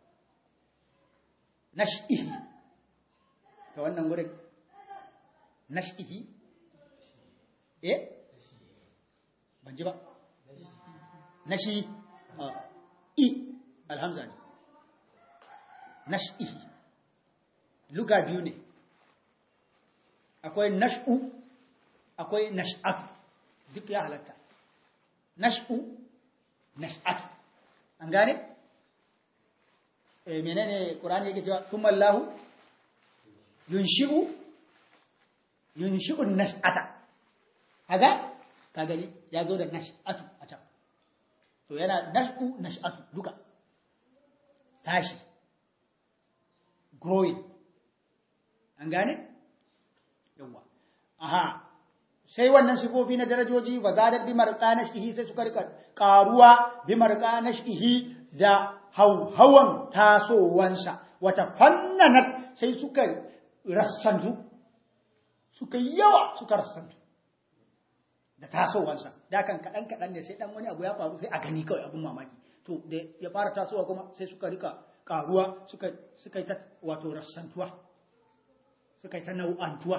nash'ihi ta wannan gurin nash'ihi eh ban ji ba nashi i alhamza ne nash'ihi luga biyu ne akwai nash'u akwai nash'atu duk ya halatta nash'u nash'atu an gane eh menene qur'ani yake cewa thumma Allahu yunshi'u yunshi'u nash'ata kaga ka gani ya zo da nash'atu a can to yana nash'u nash'atu duka tashi growing an gane yawa aha sai wannan sifofi na darajoji wa zadat bi marqanashihi sai suka rika karuwa bi marqanashihi da hauhawan tasowansa wata fannanat sai suka rassantu suka yawa suka rassantu da tasowansa da kan kadan kadan ne sai dan wani abu ya faru sai a gani kawai abun mamaki to da ya fara tasowa kuma sai suka rika karuwa suka suka yi ta wato rassantuwa suka yi ta nau'antuwa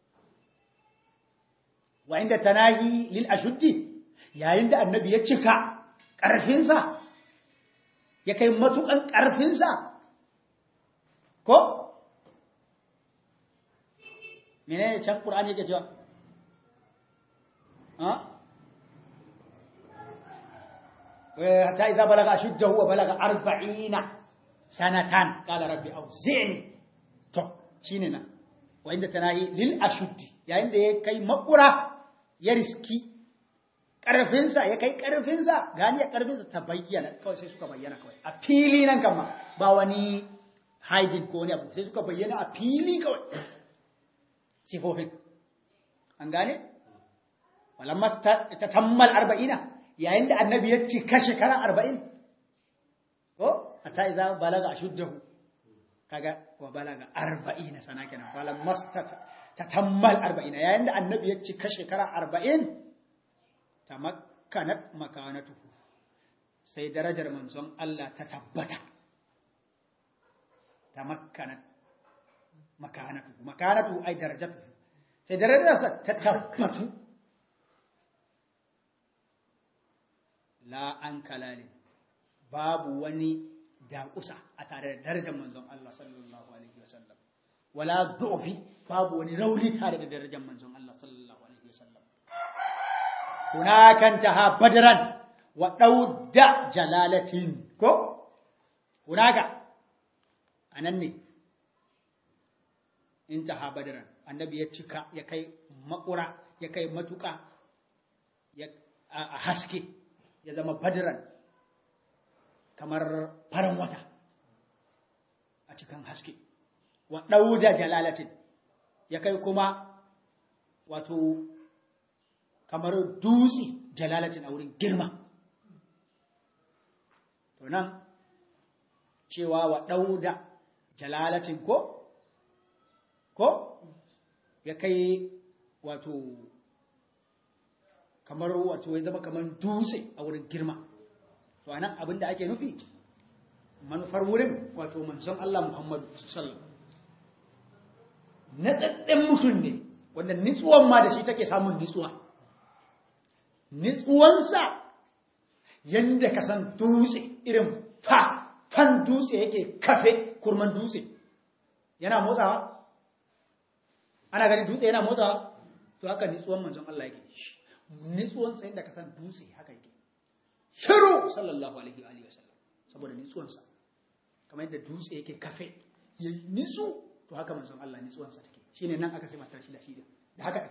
wa inda tanahi lil ashuddi yayin da annabi ya cika ƙarfinsa ya kai matukan ƙarfinsa ko menene can qur'ani yake cewa ha hatta idza balaga ashuddahu wa balaga 40 sanatan qala rabbi awzi'ni to shine nan wa inda tanahi lil ashuddi yayin da ya kai makura ya riski ƙarfinsa ya kai ƙarfinsa gani ya ƙarfinsa ta bayyana kawai sai suka bayyana kawai a fili nan kama ba wani hiding ko wani abu sai suka bayyana a fili kawai sifofin an gane walamma ta tammal arba'ina yayin da annabi ya cika shekara arba'in ko a ta iza balaga shuddahu kaga wa balaga arba'ina sana kenan walamma ta tammal arba'ina yayin da annabi ya cika shekara arba'in ta makanat makanatuhu sai darajar manzon Allah ta tabbata ta makanat makanatuhu makanatuhu ai darajatuhu sai darajarsa ta tabbatu la an kalali babu wani daƙusa a tare da darajar manzon Allah sallallahu alaihi wasallam wala du'fi babu wani rauni tare da darajar manzon Allah sallallahu alaihi wasallam hunakan taha badran wa dauda jalalatin ko hunaka anan ne intaha badran annabi ya cika ya kai makura ya kai matuka ya a haske ya zama badran kamar farin wata a cikin haske wa ɗauda jalalatin ya kai kuma wato kamar dutse jalalatin a wurin girma to nan cewa wa ɗauda jalalatin ko ko ya kai wato kamar wato ya zama kamar dutse a wurin girma to anan abinda ake nufi manufar wurin wato manzon Allah Muhammadu sallallahu na tsatsen mutum ne wanda nitsuwan ma da shi take samun nitsuwa nitsuwansa yadda ka san dutse irin fa fan dutse yake kafe kurman dutse yana motsawa ana gani dutse yana motsawa to haka nitsuwan manzon Allah yake nitsuwansa yadda ka san dutse haka yake shiru sallallahu alaihi wa sallam saboda nitsuwansa kamar yadda dutse yake kafe yayi nitsu to haka manzon Allah nitsuwansa take shine nan aka sai matar shi da shi da haka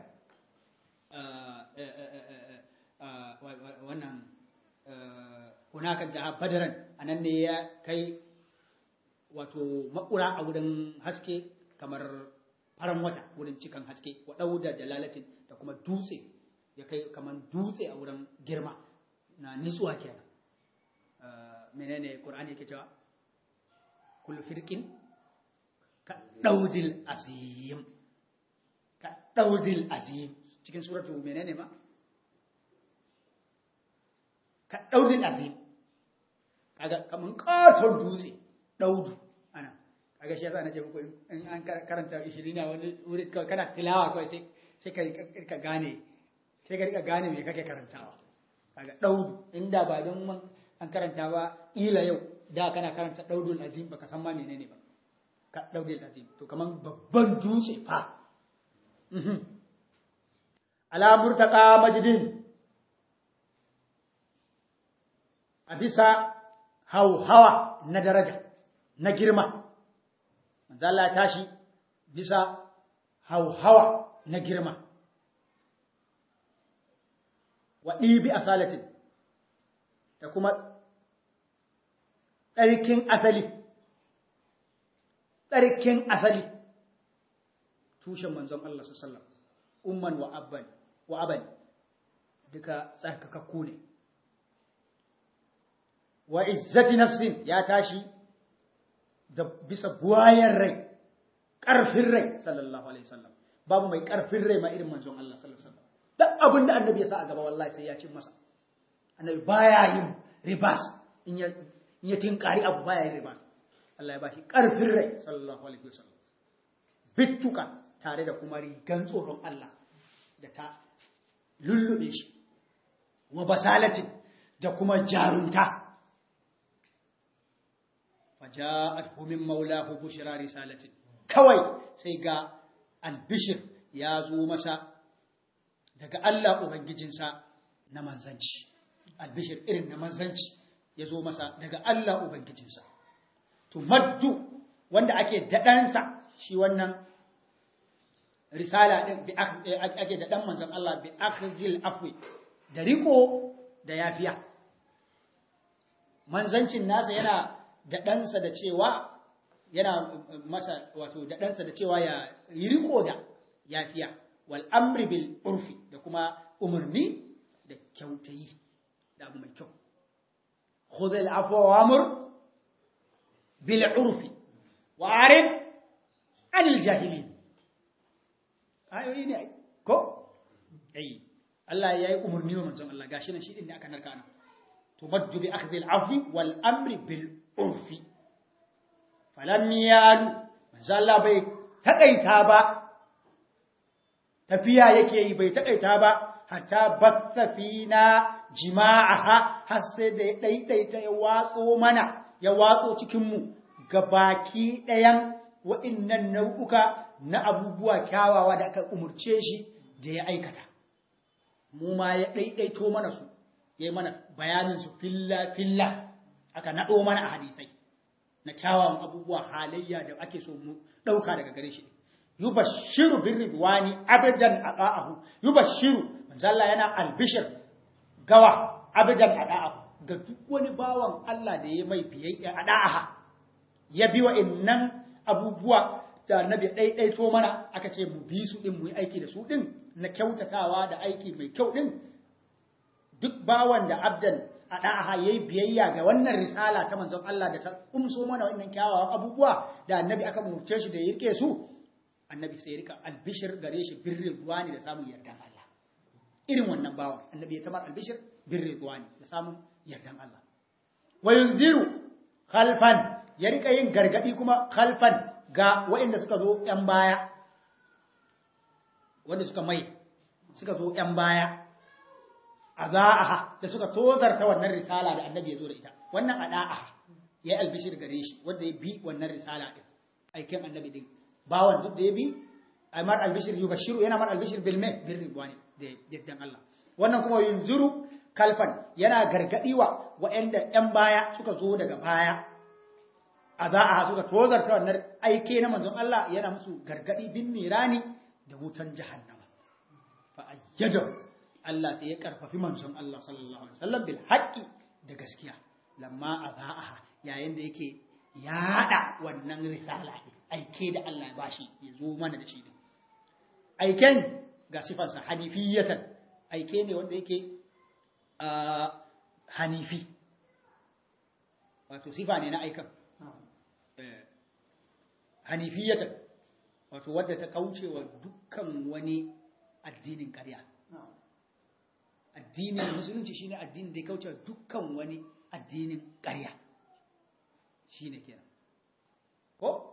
wannan hunaka jaha badaran anan ne ya kai wato makura a wurin haske kamar faran wata wurin cikan haske wa dauda jalalatin da kuma dutse ya kai kamar dutse a wurin girma na nitsuwa kenan menene qur'ani yake cewa kullu firqin ka daudil azim ka daudil azim cikin suratu menene ma ka daudil azim kaga kaman katon dutse daudu ana kaga shi yasa nace muku in an karanta 20 na wani wuri kana tilawa kawai sai sai ka ka gane sai ka rika gane me kake karantawa kaga daudu inda ba don an karanta ba ila yau da kana karanta daudul azim baka san ma menene ba ka daudul azim to kaman babban dutse fa ala murtaqa majdin a bisa hauhawa na daraja na girma manzo Allah ya tashi bisa hauhawa na girma wa ɗibi asalatin da kuma tsarkin asali tsarkin asali tushen manzon Allah sallallahu umman wa abban wa aban duka tsarkakakku ne wa izzati nafsin ya tashi da bisa buwayen rai ƙarfin rai sallallahu alaihi wasallam babu mai ƙarfin rai ma irin manzon Allah sallallahu alaihi wasallam duk abin da annabi ya sa a gaba wallahi sai ya cin masa annabi baya yin ribas in ya in ya tinkari abu baya yin ribas Allah ya bashi ƙarfin rai sallallahu alaihi wasallam bittuka tare da kuma rigan tsoron Allah da ta lullube shi wa basalatin da kuma jarunta faja'athu min maulahu bushra risalatin kawai sai ga albishir ya zo masa daga Allah ubangijinsa na manzanci albishir irin na manzanci ya zo masa daga Allah ubangijinsa to maddu wanda ake daɗansa shi wannan risala ɗin ake daɗan manzan Allah bi akhzil afwi da riko da yafiya manzancin nasa yana daɗansa da cewa yana masa wato daɗansa da cewa ya yi riko da yafiya wal amri bil urfi da kuma umarni da kyautayi da abu mai kyau khudh al afwa wa amr bil urfi wa arid anil jahilin ayoyi ne ko ai Allah ya yi umarni wa manzon Allah gashi nan shi din ne aka narka nan tumaddu bi akhdhi al afwi wal amri bil urfi falam yalu manzo Allah bai takaita ba tafiya yake yi bai takaita ba hatta batha fina jima'aha har sai da ya daidaita ya watso mana ya watso cikin mu baki ɗayan wa'innan nau'uka na abubuwa kyawawa da aka umurce shi da ya aikata mu ma ya daidaito mana su yayi mana bayanin su filla filla aka nado mana a hadisai na kyawawan abubuwa halayya da ake so mu ɗauka daga gare shi yubashiru bin ridwani abadan ada'ahu yubashiru manzalla yana albishir gawa abadan ada'ahu ga duk wani bawan Allah da ya mai biyayya ada'aha ya bi wa innan abubuwa da annabi ɗaiɗaito mana aka ce mu bi su din mu yi aiki da su din na kyautatawa da aiki mai kyau din duk bawan da abdan a ɗa'aha ya yi biyayya ga wannan risala ta manzon Allah da ta umso mana wannan kyawawan abubuwa da annabi aka murce shi da ya rike su annabi sai ya rika albishir gare shi birrin ruwani da samun yardan Allah irin wannan bawan annabi ya tamar albishir birrin ruwani da samun yardan Allah wa yunziru khalfan ya rika yin gargadi kuma khalfan ga waɗanda suka zo ‘yan baya wanda suka mai suka zo ‘yan baya ada'aha da suka tozarta wannan risala da annabi ya zo da ita wannan ada'aha ya yi albishir gare shi wanda ya bi wannan risala din aikin annabi din bawan duk da ya bi ai mar albishir yubashiru yana mar albishir bil mai bil ridwani da yaddan Allah wannan kuma yunzuru kalfan yana gargadi wa wa'anda yan baya suka zo daga baya ada'aha suka tozarta wannan aike na manzon Allah yana musu gargadi bin nirani da wutan jahannama fa ayyadahu Allah sai ya karfafi manzon Allah sallallahu alaihi wasallam bil haqqi da gaskiya lamma azaaha yayin da yake yada wannan risala aike da Allah ya bashi ya zo mana da shi din aiken ga sifansa hanifiyatan aike ne wanda yake hanifi wato sifa ne na aikan hanifiyatan wato wadda ta kaucewa dukkan wani addinin ƙarya addinin musulunci shine addinin da ya kauce dukkan wani addinin ƙarya shine kenan ko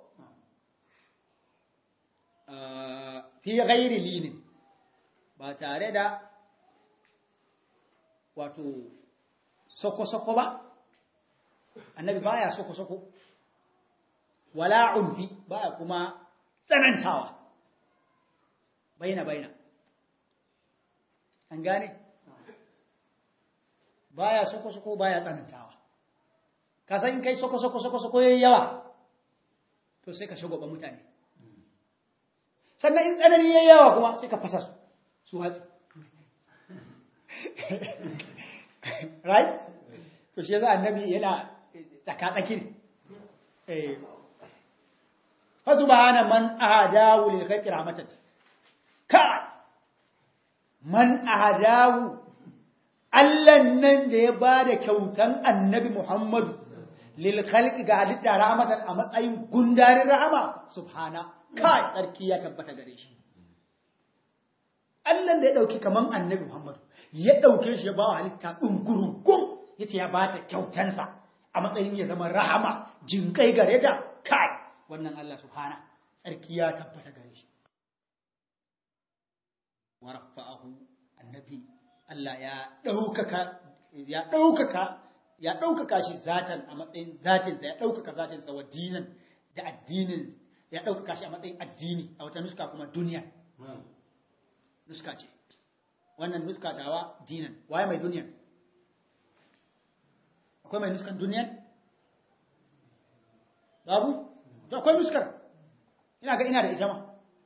fi ghairi linin ba tare da wato soko-soko ba annabi baya soko-soko wala unfi baya kuma tsanantawa baina baina an gane baya soko soko baya tsanantawa ka san in kai soko soko soko soko yayi yawa to sai ka shagwaba mutane sannan in tsanani yayi yawa kuma sai ka fasa su su hatsi right to shi yasa annabi yana tsaka tsakin eh fa subhana man ahadahu lil khairi rahmatan ka man ahadahu Allah nan da ya bada kyautan annabi Muhammadu lil khalqi ga halitta rahmatan a matsayin gundarin rahama subhana kai tsarki ya tabbata gare shi Allah da ya dauki kaman annabi Muhammadu ya dauke shi ya ba halitta dungurungun yace ya bata kyautansa a matsayin ya zama rahama jinkai gare ta kai wannan Allah subhana tsarki ya tabbata gare shi wa rafa'ahu annabi Allah ya daukaka ya daukaka ya daukaka shi zatan a matsayin zatin sa ya daukaka zatin sa wa dinan da addinin ya daukaka shi a matsayin addini a wata nuska kuma duniya nuska ce wannan nuska tawa dinan waye mai duniya akwai mai nuskan duniya babu to akwai nuskar ina ga ina da ita ma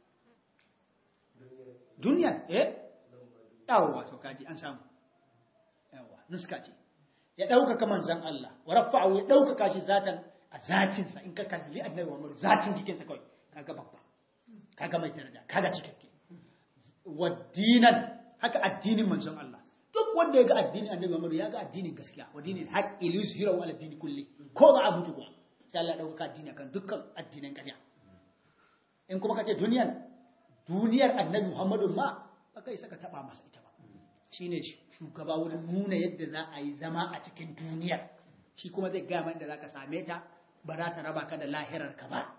duniya eh yawa to kaji an samu yawa nuska ce ya ɗaukaka manzan Allah wa rafa'u ya ɗaukaka shi zatan a zatinsa in ka kalli annabi Muhammad zatin jikinsa kawai kaga babba kaga mai daraja kaga cikakke wa dinan haka addinin manzon Allah duk wanda ya ga addinin annabi Muhammad ya ga addinin gaskiya wa dinin haqqi liyuzhirahu ala dini kulli ko ba a mutu kuwa sai Allah ya ɗaukaka addini akan dukkan addinan ƙarya in kuma kace duniyan duniyar annabi Muhammadu ma ba kai saka taba masa ita ba shine shugaba wurin nuna yadda za a yi zama a cikin duniyar shi kuma zai gaya mana da zaka same ta ba za ta raba ka da lahirar ka ba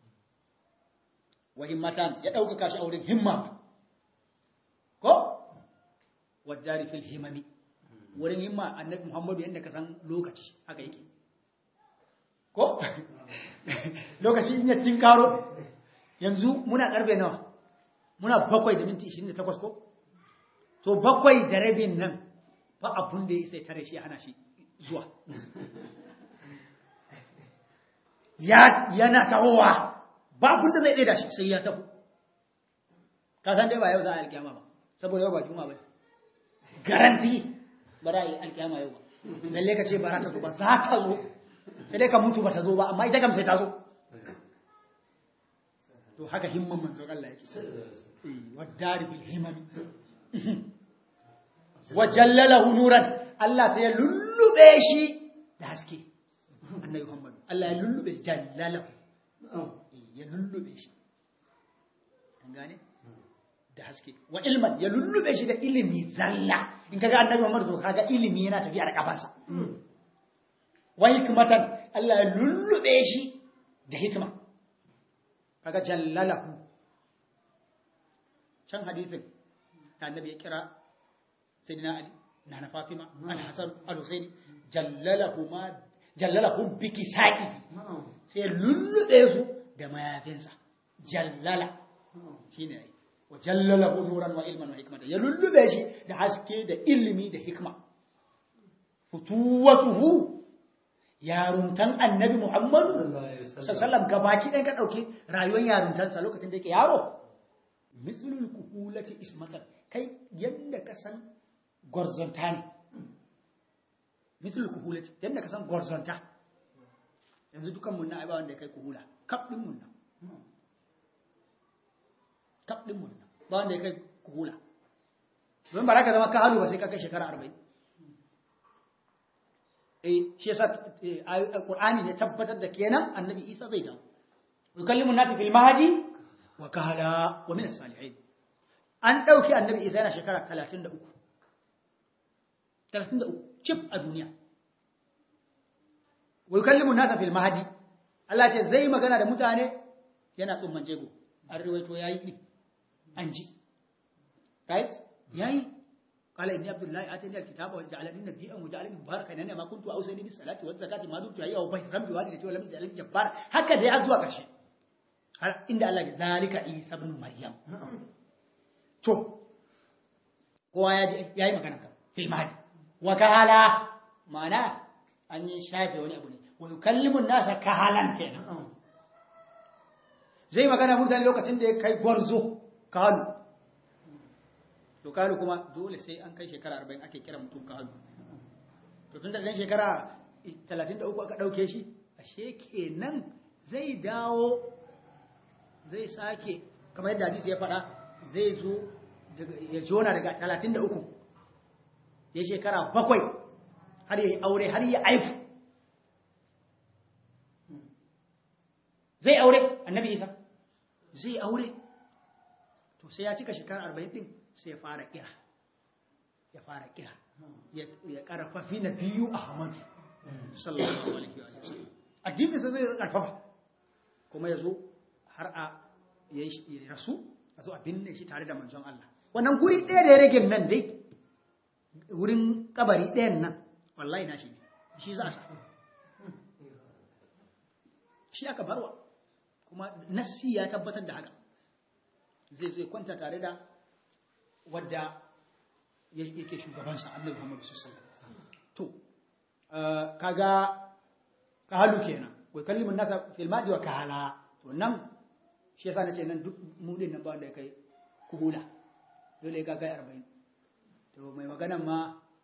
wa himmatan ya ɗaukaka shi a wurin himma ko wadari fil himami wurin himma annabi Muhammadu yadda ka san lokaci haka yake ko lokaci in ya tinkaro yanzu muna karfe nawa muna bakwai da minti 28 ko to bakwai da rabin nan ba abun da ya sai tare shi hana shi zuwa ya yana tahowa ba abun da zai ɗaya da shi sai ya taho ka san dai ba yau za a alkiyama ba saboda yau ba juma ba garanti ba za a yi alkiyama yau ba lalle ka ce ba za ta zo ba za ta zo sai dai ka mutu ba ta zo ba amma ita kam sai ta zo to haka himman manzon Allah yake wadari bil himami wa jallalahu nuran Allah sai ya lullube shi da haske annabi Muhammad Allah ya lullube jallalahu ya lullube shi an gane da haske wa ilman ya lullube shi da ilimi zalla in kaga annabi Muhammad to kaga ilimi yana tafiya da kafansa wa hikmatan Allah ya lullube shi da hikma kaga jallalahu can hadisin da annabi ya kira sayyidina ali na na fatima al-hasan al-husaini jallalahu ma jallalahu biki sa'i sai lullube su da mayafinsa jallala shine ai wa jallalahu nuran wa ilman wa hikmatan ya lullube shi da haske da ilimi da hikma futuwatuhu yaruntan annabi muhammadu sallallahu gabaki ɗan ka ɗauki rayuwar yaruntansa lokacin da yake yaro mislul kuhulati ismatan kai yadda ka san gwarzonta ne mislul kuhulati yadda ka san gwarzonta yanzu dukan mun na aiba wanda kai kuhula kaf din mun nan kaf din mun nan ba wanda ya kai kuhula don ba za ka zama ka halu ba sai ka kai shekara arba'in eh shi yasa alqur'ani ne tabbatar da kenan annabi Isa zai dawo yukallimu nati fil mahdi wa kala wa min as-salihin an dauki annabi Isa yana shekara 33 33 chip a duniya wa yukallimu nasa fil mahdi Allah ce zai magana da mutane yana tsumman jego an riwaito yayi din an ji right yayi قال إني عبد الله آتاني الكتاب وجعلني نبيا وجعلني مباركا أنا ما كنت أوصيني بالصلاة والزكاة ما دمت حيا وبشرا بوالدتي ولم يجعلني جبارا هكذا أزوا كرشي عند الله ذلك عيسى ابن مريم to kowa ya yi magana kan filmadi wa kahala ma'ana an yi shafe wani abu ne wa yukallimun nasa kahalan kenan zai magana mutane lokacin da ya kai gwarzo kahalu to kahalu kuma dole sai an kai shekara 40 ake kira mutum kahalu to tun da ɗan shekara 33 aka ɗauke shi ashe kenan zai dawo zai sake kamar yadda hadisi ya faɗa zai zo ya jona daga 33 ya shekara bakwai har ya yi aure har ya aifu zai aure annabi isa zai aure to sai ya cika shekara 40 din sai ya fara kira ya fara kira ya karfafi na biyu a hamadu sallallahu alaihi wa sallam addininsa zai karfafa kuma ya zo har a ya rasu a zo a binne shi tare da manzon Allah wannan guri ɗaya da ya rage nan dai wurin kabari ɗayan nan wallahi na shi ne shi za a sa shi aka barwa kuma nassi ya tabbatar da haka zai zai kwanta tare da wadda yake shugabansa annabi Muhammad sallallahu alaihi wasallam to kaga kahalu kenan wai kallimun nasa fil madi wa kahala to nan shi yasa nace nan duk mudin nan ba wanda kai kuhula dole ga kai 40 to mai maganan ma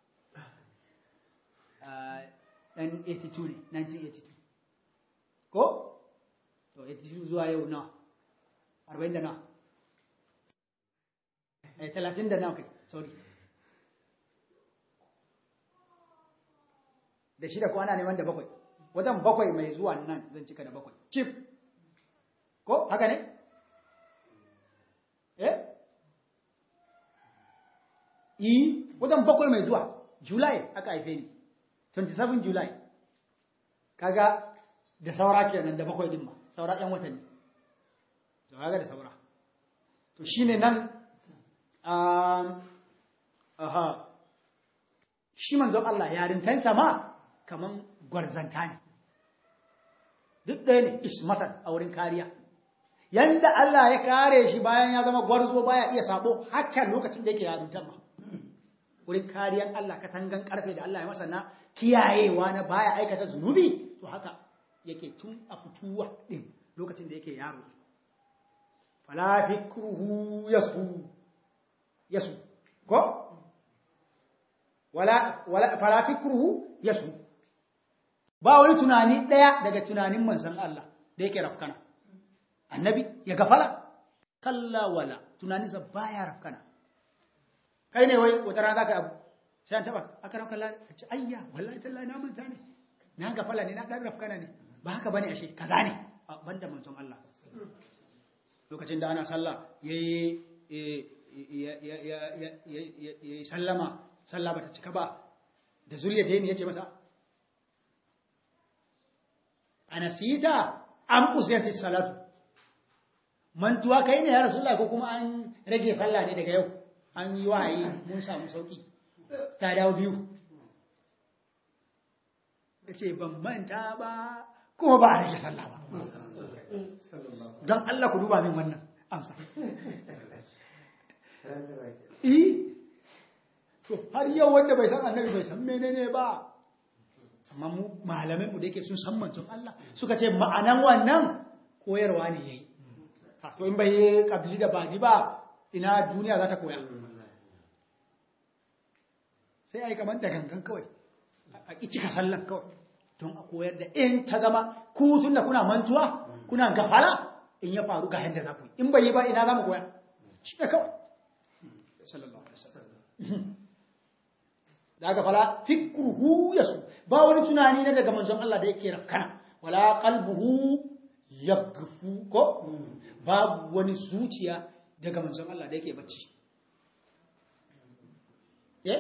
dan 82 ne 1982 ko to 82 zuwa yau na 40 da na eh 30 da na kai sorry da shida ko ana neman da bakwai wajen bakwai mai zuwa nan zan cika da bakwai cif ko haka ne eh yi wajen bakwai mai zuwa july aka haife ni 27 july kaga da saura kenan da bakwai din ma saura yan watanni to kaga da saura to shine nan um aha shi manzon Allah yarintansa ma kaman gwarzanta ne duk ɗaya ne ismatan a wurin kariya yanda Allah ya kare shi bayan ya zama gwarzo baya iya sabo haka lokacin da yake yarintan ma wurin kariyan Allah katangan karfe da Allah ya masa na kiyayewa na baya aikata zunubi to haka yake tun a fituwa din lokacin da yake yaro fala fikruhu yasu yasu ko wala wala fala fikruhu yasu ba wani tunani daya daga tunanin manzon Allah da yake rafkana annabi ya gafala kalla wala tunaninsa baya rafkana kai ne wai wata rana zaka abu sai an taba aka rauka Allah ka ce ayya wallahi tallahi na manta ne na gafala ne na dan rafkana ne ba haka bane ashe kaza ne banda manzon Allah lokacin da ana sallah yayi yayi sallama sallah bata cika ba da zuriya ta yace masa anasita am usiyati salatu mantuwa kai ne ya rasulullahi ko kuma an rage sallah ne daga yau an yi wahayi mun samu sauki ta dawo biyu ya ce ban manta ba kuma ba a rage sallah ba don Allah ku duba min wannan amsa yi to har yau wanda bai san annabi bai san menene ba amma mu malamin mu da yake sun san manzon Allah suka ce ma'anan wannan koyarwa ne yayi to in bai yi kabili da bani ba ina duniya za ta koya sai a yi kamar da gangan kawai a ƙi cika sallan kawai don a koyar da in ta zama ku tun da kuna mantuwa kuna gafala in ya faru ga yadda za ku yi in bai yi ba ina za mu koya shi ne kawai sallallahu alaihi wasallam da gafala fikruhu yasu ba wani tunani na daga manzon Allah da yake rafkana wala qalbuhu yaghfu ko babu wani zuciya daga manzon Allah da yake bacci eh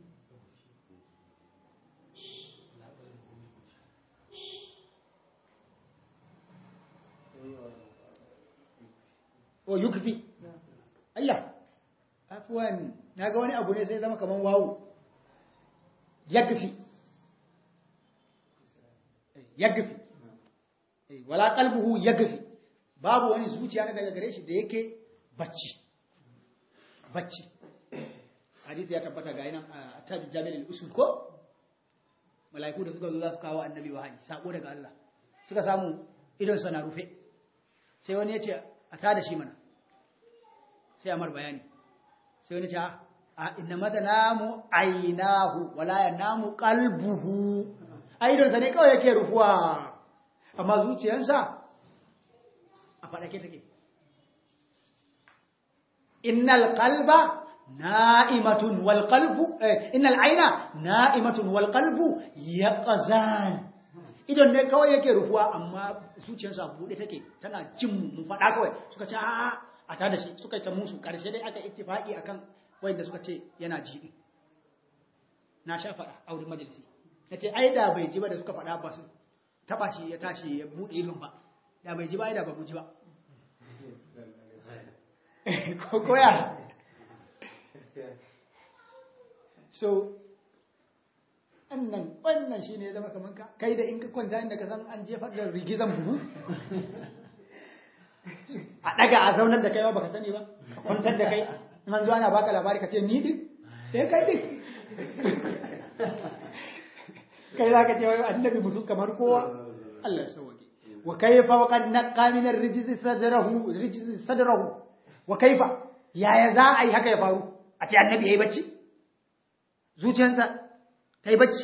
o yukfi ayya afwan naga wani abu ne sai zama kaman wawu yakfi yakfi wala qalbuhu yakfi babu wani zuciya na daga gare shi da yake bacci bacci hadisi ya tabbata ga yanan a taj jami'ul usul ko mala'iku da suka zo za su kawo annabi wahayi sako daga Allah suka samu idon sa na rufe sai wani ya ce a tada shi mana sai amar bayani sai wani ce a inna mata namu ainahu wala ya namu qalbuhu aidon sa ne kawai yake rufuwa amma zuciyarsa a fadake take innal qalba na'imatun wal qalbu innal aina na'imatun wal qalbu yaqzan idan ne kawai yake rufuwa amma zuciyarsa bude take tana jin mu fada kawai suka ce a a tada shi suka ta musu karshe dai aka ittifaki akan wanda suka ce yana ji na sha fada a wurin majalisi nace ai da bai ji ba da suka fada ba su taba shi ya tashi ya bude idon ba da bai ji ba ai da ba mu ji ba ko koya so annan wannan shine ya zama kaman ka kai da in ka kwanta inda ka san an jefar da rigizan buhu a daga a zaunar da kai ba baka sani ba a kwantar da kai in an zo ana baka labari ka ce ni din sai kai din kai za ka ce wai annabi mutum kamar kowa Allah ya sauke wa kayfa wa qad naqa min ar-rijzi sadrahu rijzi sadrahu wa kayfa yaya za a yi haka ya faru a ce annabi yayi bacci zuciyarsa ta yi bacci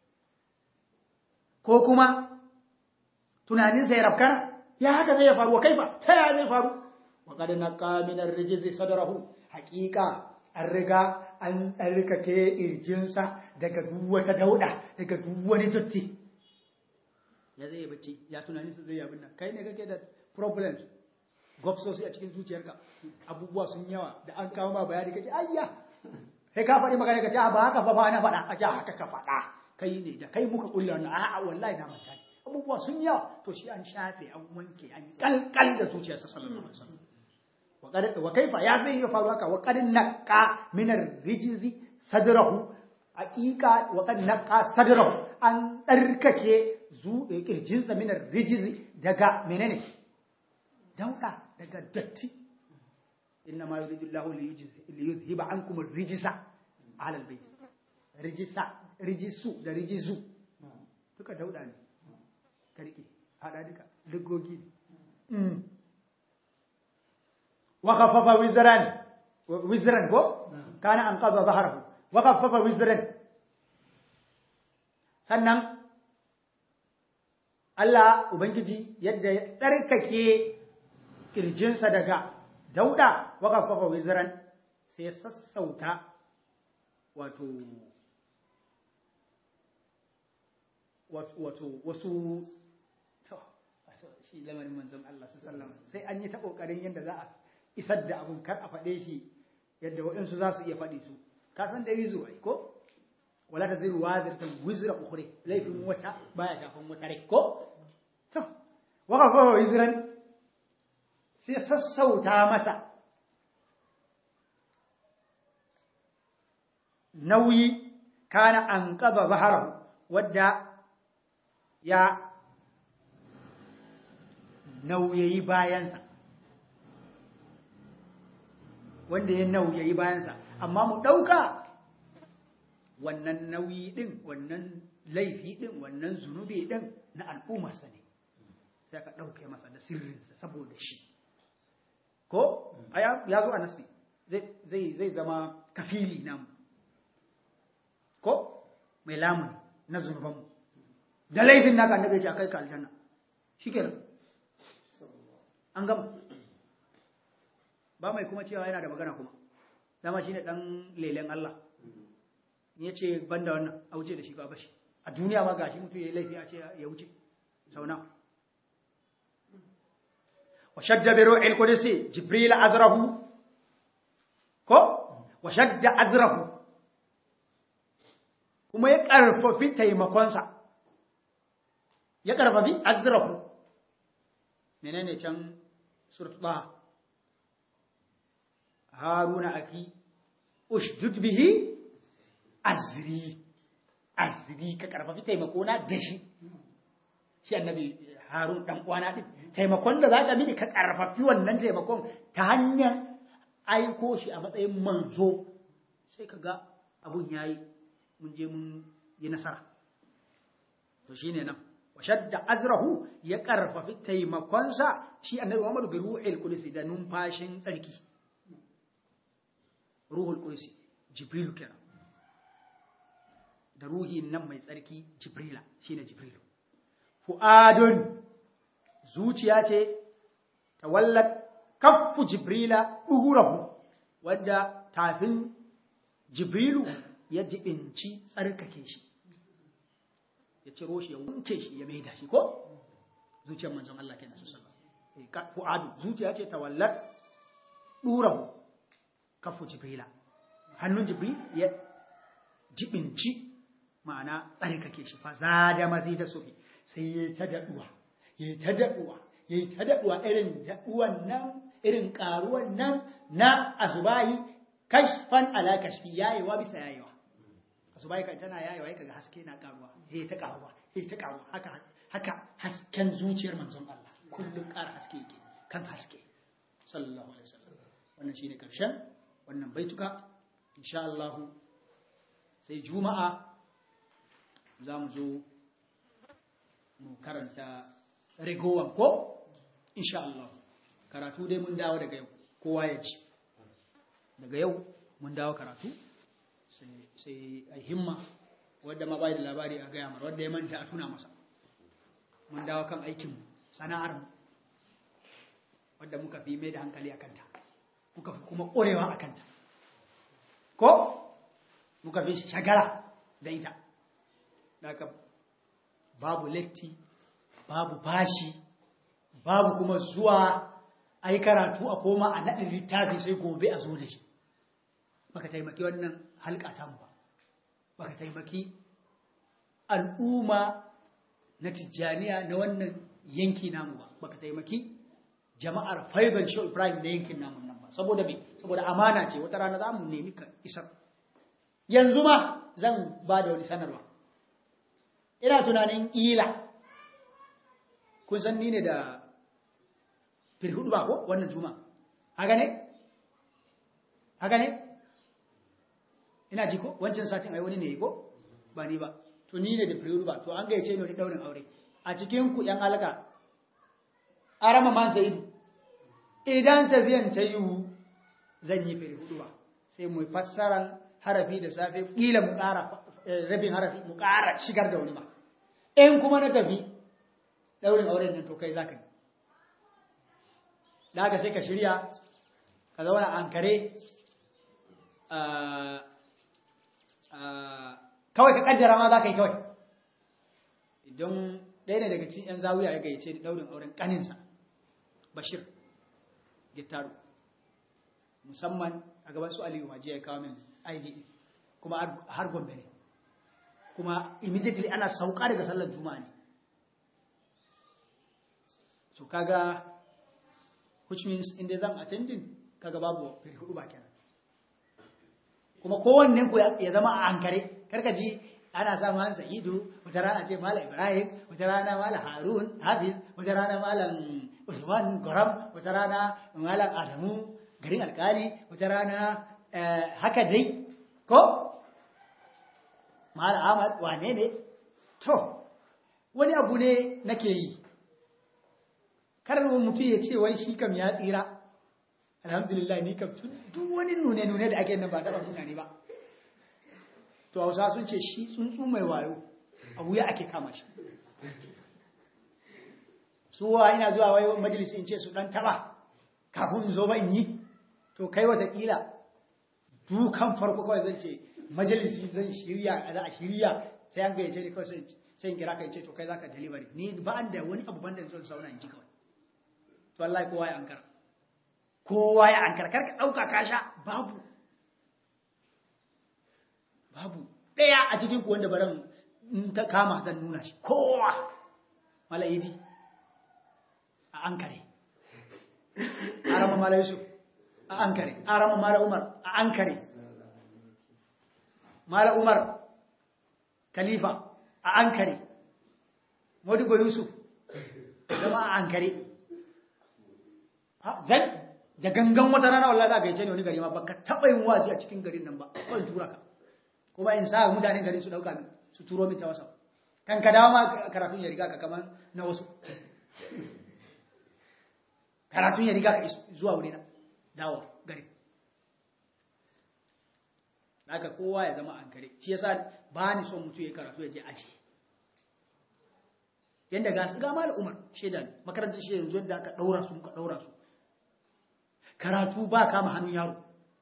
ko kuma tunaninsa ya rafkana ya haka zai faru wa kaifa ta yaya zai faru wa kada na kaminar rijizi sadarahu hakika an riga an tsarkake irjinsa daga duk wata dauda daga duk wani dotti ya zai bacci ya tunaninsa zai yabin nan kai ne kake da problems gobsosi a cikin zuciyarka abubuwa sun yawa da an kawo ma bayani kace ayya sai ka faɗi magana ka ce ba haka fa ba na faɗa a ce haka ka faɗa kai ne da kai muka kulla wannan a'a wallahi na manta ne abubuwa sun yawa to shi an shafe an wanke an kalkal da zuciyarsa sallallahu alaihi wasallam wa kaifa ya zai ya faru haka wa qad naqa min ar-rijzi sadrahu haqiqa wa qad naqa sadrahu an tsarkake zu kirjinsa min ar-rijzi daga menene dauda daga datti inna ma yuridu Allahu li yuzhiba ankum ar-rijsa ala al-bayt rijsa rijisu da rijisu duka dauda ne karki hada duka dugogi mm wa khaffafa wizran wizran ko kana an qadha dhahrahu wa khaffafa wizran sannan Allah ubangiji yadda ya tsarkake kirjinsa daga dauda wakafafa wiziran sai sassauta wato wato wasu to shi lamarin manzon Allah sallallahu sai an yi ta kokarin yadda za a isar da abun kar a faɗe shi yadda waɗansu za su iya faɗi su ka san da wizo ai ko wala ta ziru waziratan wizra ukhra laifin wata baya shafan wata rai ko to wakafafa wiziran sai sassauta masa nauyi kana an ƙaba baharahu wadda ya nauyayi bayansa wanda ya nauyayi bayansa amma mu ɗauka wannan nauyi ɗin wannan laifi ɗin wannan zunubi ɗin na al'ummarsa ne sai ka ɗauke masa da sirrinsa saboda shi ko ya zo a nasi zai zama kafili namu ko mai lamuni na zunubanmu da laifin naka annabi ya ce akai ka aljanna shikenan an gama ba mai kuma cewa yana da magana kuma dama shine dan lelen Allah ya ce banda wannan a wuce da shi ba bashi a duniya ma gashi mutum yayi laifi a ce ya wuce sau nawa وشد بروح القدس جبريل أزره كو وشد أزره kuma ya ƙarfafi taimakonsa ya ƙarfafi azrahu menene can surtuba haruna aki ushdud bihi azri azri ka ƙarfafi taimakona da shi shi annabi harun dan uwana din taimakon da zaka mini ka karfafi wannan taimakon ta hanyar aiko shi a matsayin manzo sai ka ga abun ya yi mun je mun yi nasara to shi ne nan washadda azrahu ya karfafi taimakonsa shi annabi muhammadu bi ruhul qudus da numfashin tsarki ruhul qudus jibrilu kenan da ruhi nan mai tsarki jibrila shine jibrilu fu'adun zuciya ce tawallat kaffu jibrila duhurahu wanda tafin jibrilu ya jibinci tsarkake shi ya ciro shi ya wanke shi ya maida shi ko zuciyar manzon Allah kenan su sallallahu fu'adu zuciya ce tawallat durahu kaffu jibrila hannun jibril ya jibinci ma'ana tsarkake shi fa zada mazida sufi sai ya ta daduwa ya ta daduwa ya ta daduwa irin daduwan nan irin karuwan nan na asubahi kashfan ala kashfi yayewa bisa yayewa asubahi kan tana yayewa yake ga haske na karuwa eh ta karuwa eh ta karuwa haka haka hasken zuciyar manzon Allah kullum ƙara haske yake kan haske sallallahu alaihi wasallam wannan shine karshen wannan baituka insha Allah sai juma'a za mu zo mu karanta rigowan ko insha Allah karatu dai mun dawo daga yau kowa ya ci daga yau mun dawo karatu sai a himma wadda ma bai da labari a gaya mara wadda ya manta a tuna masa mun dawo kan aikin sana'ar mu wadda muka fi mai da hankali a kanta muka fi kuma ƙorewa a kanta ko muka fi shagara da ita daga babu letti babu bashi babu kuma zuwa a yi karatu a koma a naɗin littafi sai gobe a zo da shi baka taimaki wannan halka mu ba baka taimaki al'umma na tijjaniya na wannan yanki namu ba baka taimaki jama'ar faiban shi ibrahim na yankin namun nan ba saboda me saboda amana ce wata rana za mu nemi ka isar yanzu ma zan ba da wani sanarwa ina tunanin ila kun san ni ne da firhudu ba ko wannan juma haka ne haka ne ina ji ko wancan satin ai wani ne ko ba ni ba to ni ne da firhudu ba to an gayyace ni wani daurin aure a cikin ku yan alaka arama man sayidu idan tafiyan ta yiwu zan yi firhudu ba sai mu fassaran harafi da safe kila mu ƙara rabin harafi mu ƙara shigar da wani ma in kuma na tafi daurin auren nan to kai za ka yi da haka sai ka shirya ka zauna an kare kawai ka kaddara ma za ka yi kawai idan ɗaya ne daga cikin 'yan zawuya ya gayyace ni daurin auren ƙaninsa bashir gittaru musamman a gaban su aliyu waje ya kawo min id kuma har gombe ne kuma immediately ana sauka daga sallar juma'a ne so kaga which means inda zan attending kaga babu firhudu ba kenan kuma kowannen ku ya zama a hankare karka ji ana sa malam sa'idu wata rana ce malam ibrahim wata rana malam harun hafiz wata rana malam usman goram wata rana malam adamu garin alkali wata rana haka dai ko malam ahmad wane ne to wani abu ne nake yi karar mutum ya ce wai shi kam ya tsira alhamdulillah ni kam duk wani nune-nune da ake nan ba taɓa nuna ne ba to hausa sun ce shi tsuntsu mai wayo abu ya ake kama shi suwa ina zuwa wai majalisi in ce su ɗan taɓa kafin zo ba in yi to kai watakila dukan farko kawai zan ce majalisi zan shirya za a shirya sai an gayyace ni kawai sai in kira ka ce to kai za ka delivery ni ba da wani abu banda zan sauna in ji kawai to Allah kowa ya ankara kowa ya ankara karka dauka kasha babu babu daya a cikin ku wanda baran in ta kama zan nuna shi kowa malaidi a ankare arama mala yusuf a ankare arama mala umar a ankare mala umar khalifa a ankare modibo yusuf zama a ankare zan da gangan wata rana wallahi za ka yi ce ne wani gari ma baka taɓa yin wazi a cikin garin nan ba ban tura ka kuma in sa mutanen garin su ɗauka min su turo min ta wasa kan ka dawo ma karatun ya riga ka kamar na wasu karatun ya riga ka zuwa wuri na dawo gari haka kowa ya zama an kare shi yasa ba ni son mutu ya karatu ya je aji yanda ga ga mal umar shedan makarantar shi yanzu yadda aka daura su muka daura su karatu ba kama hannun yaro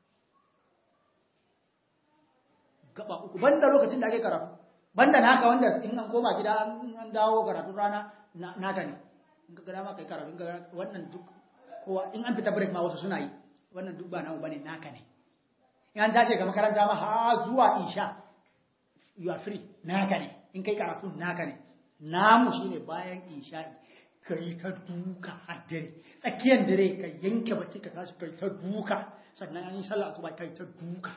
gaba uku banda lokacin da ake karatu banda naka wanda in an koma gida an dawo karatun rana naka ne in ka gada ma kai karatu wannan duk kowa in an fita break ma wasu suna yi wannan duk ba namu bane naka ne in an tashi ga makaranta ma ha zuwa isha you are free naka ne in kai karatu naka ne namu shine bayan isha'i kai ta duka har dare tsakiyar dare ka yanke bacci ka tashi kai ta duka sannan an yi sallah asuba kai ta duka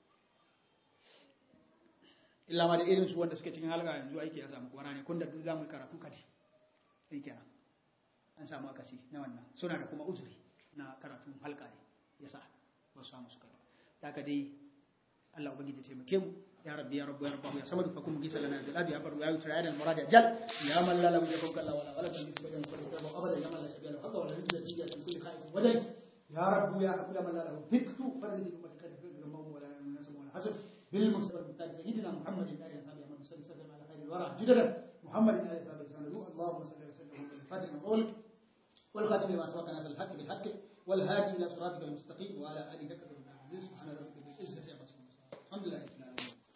illa ma da irin su wanda suke cikin halga yanzu aiki ya samu kwana ne kun da duk zamu karatu kadi sai kenan an samu akasi na wannan suna da kuma uzuri na karatun halka ne yasa ba su samu suka daga dai Allah ubangiji taimake mu ya rabbi ya rabbu ya rabbahu ya samadu fakum gisa lana bil abi abar ya yutra ya murad ajal ya man la lam yakun kalla wala wala tan bisba yan kullu tabu abada ya man la shabiya haka wala rizqa tiya tan kulli khaif wadai ya rabbu ya rabbu ya man la lahu diktu faridi bi matakad fi gamam wala nasab wala hasab bil mustafa mutaj sayyidina muhammad sallallahu alaihi wasallam man sallallahu ala khairil wara jiddan muhammad sallallahu alaihi wasallam allahumma salli wa sallim ala fatima qawlik والخاتم لما سبق ناس الحق بالحق والهادي الى صراطك المستقيم وعلى اله وصحبه سبحان ربك بالعزه عما يصفون الحمد لله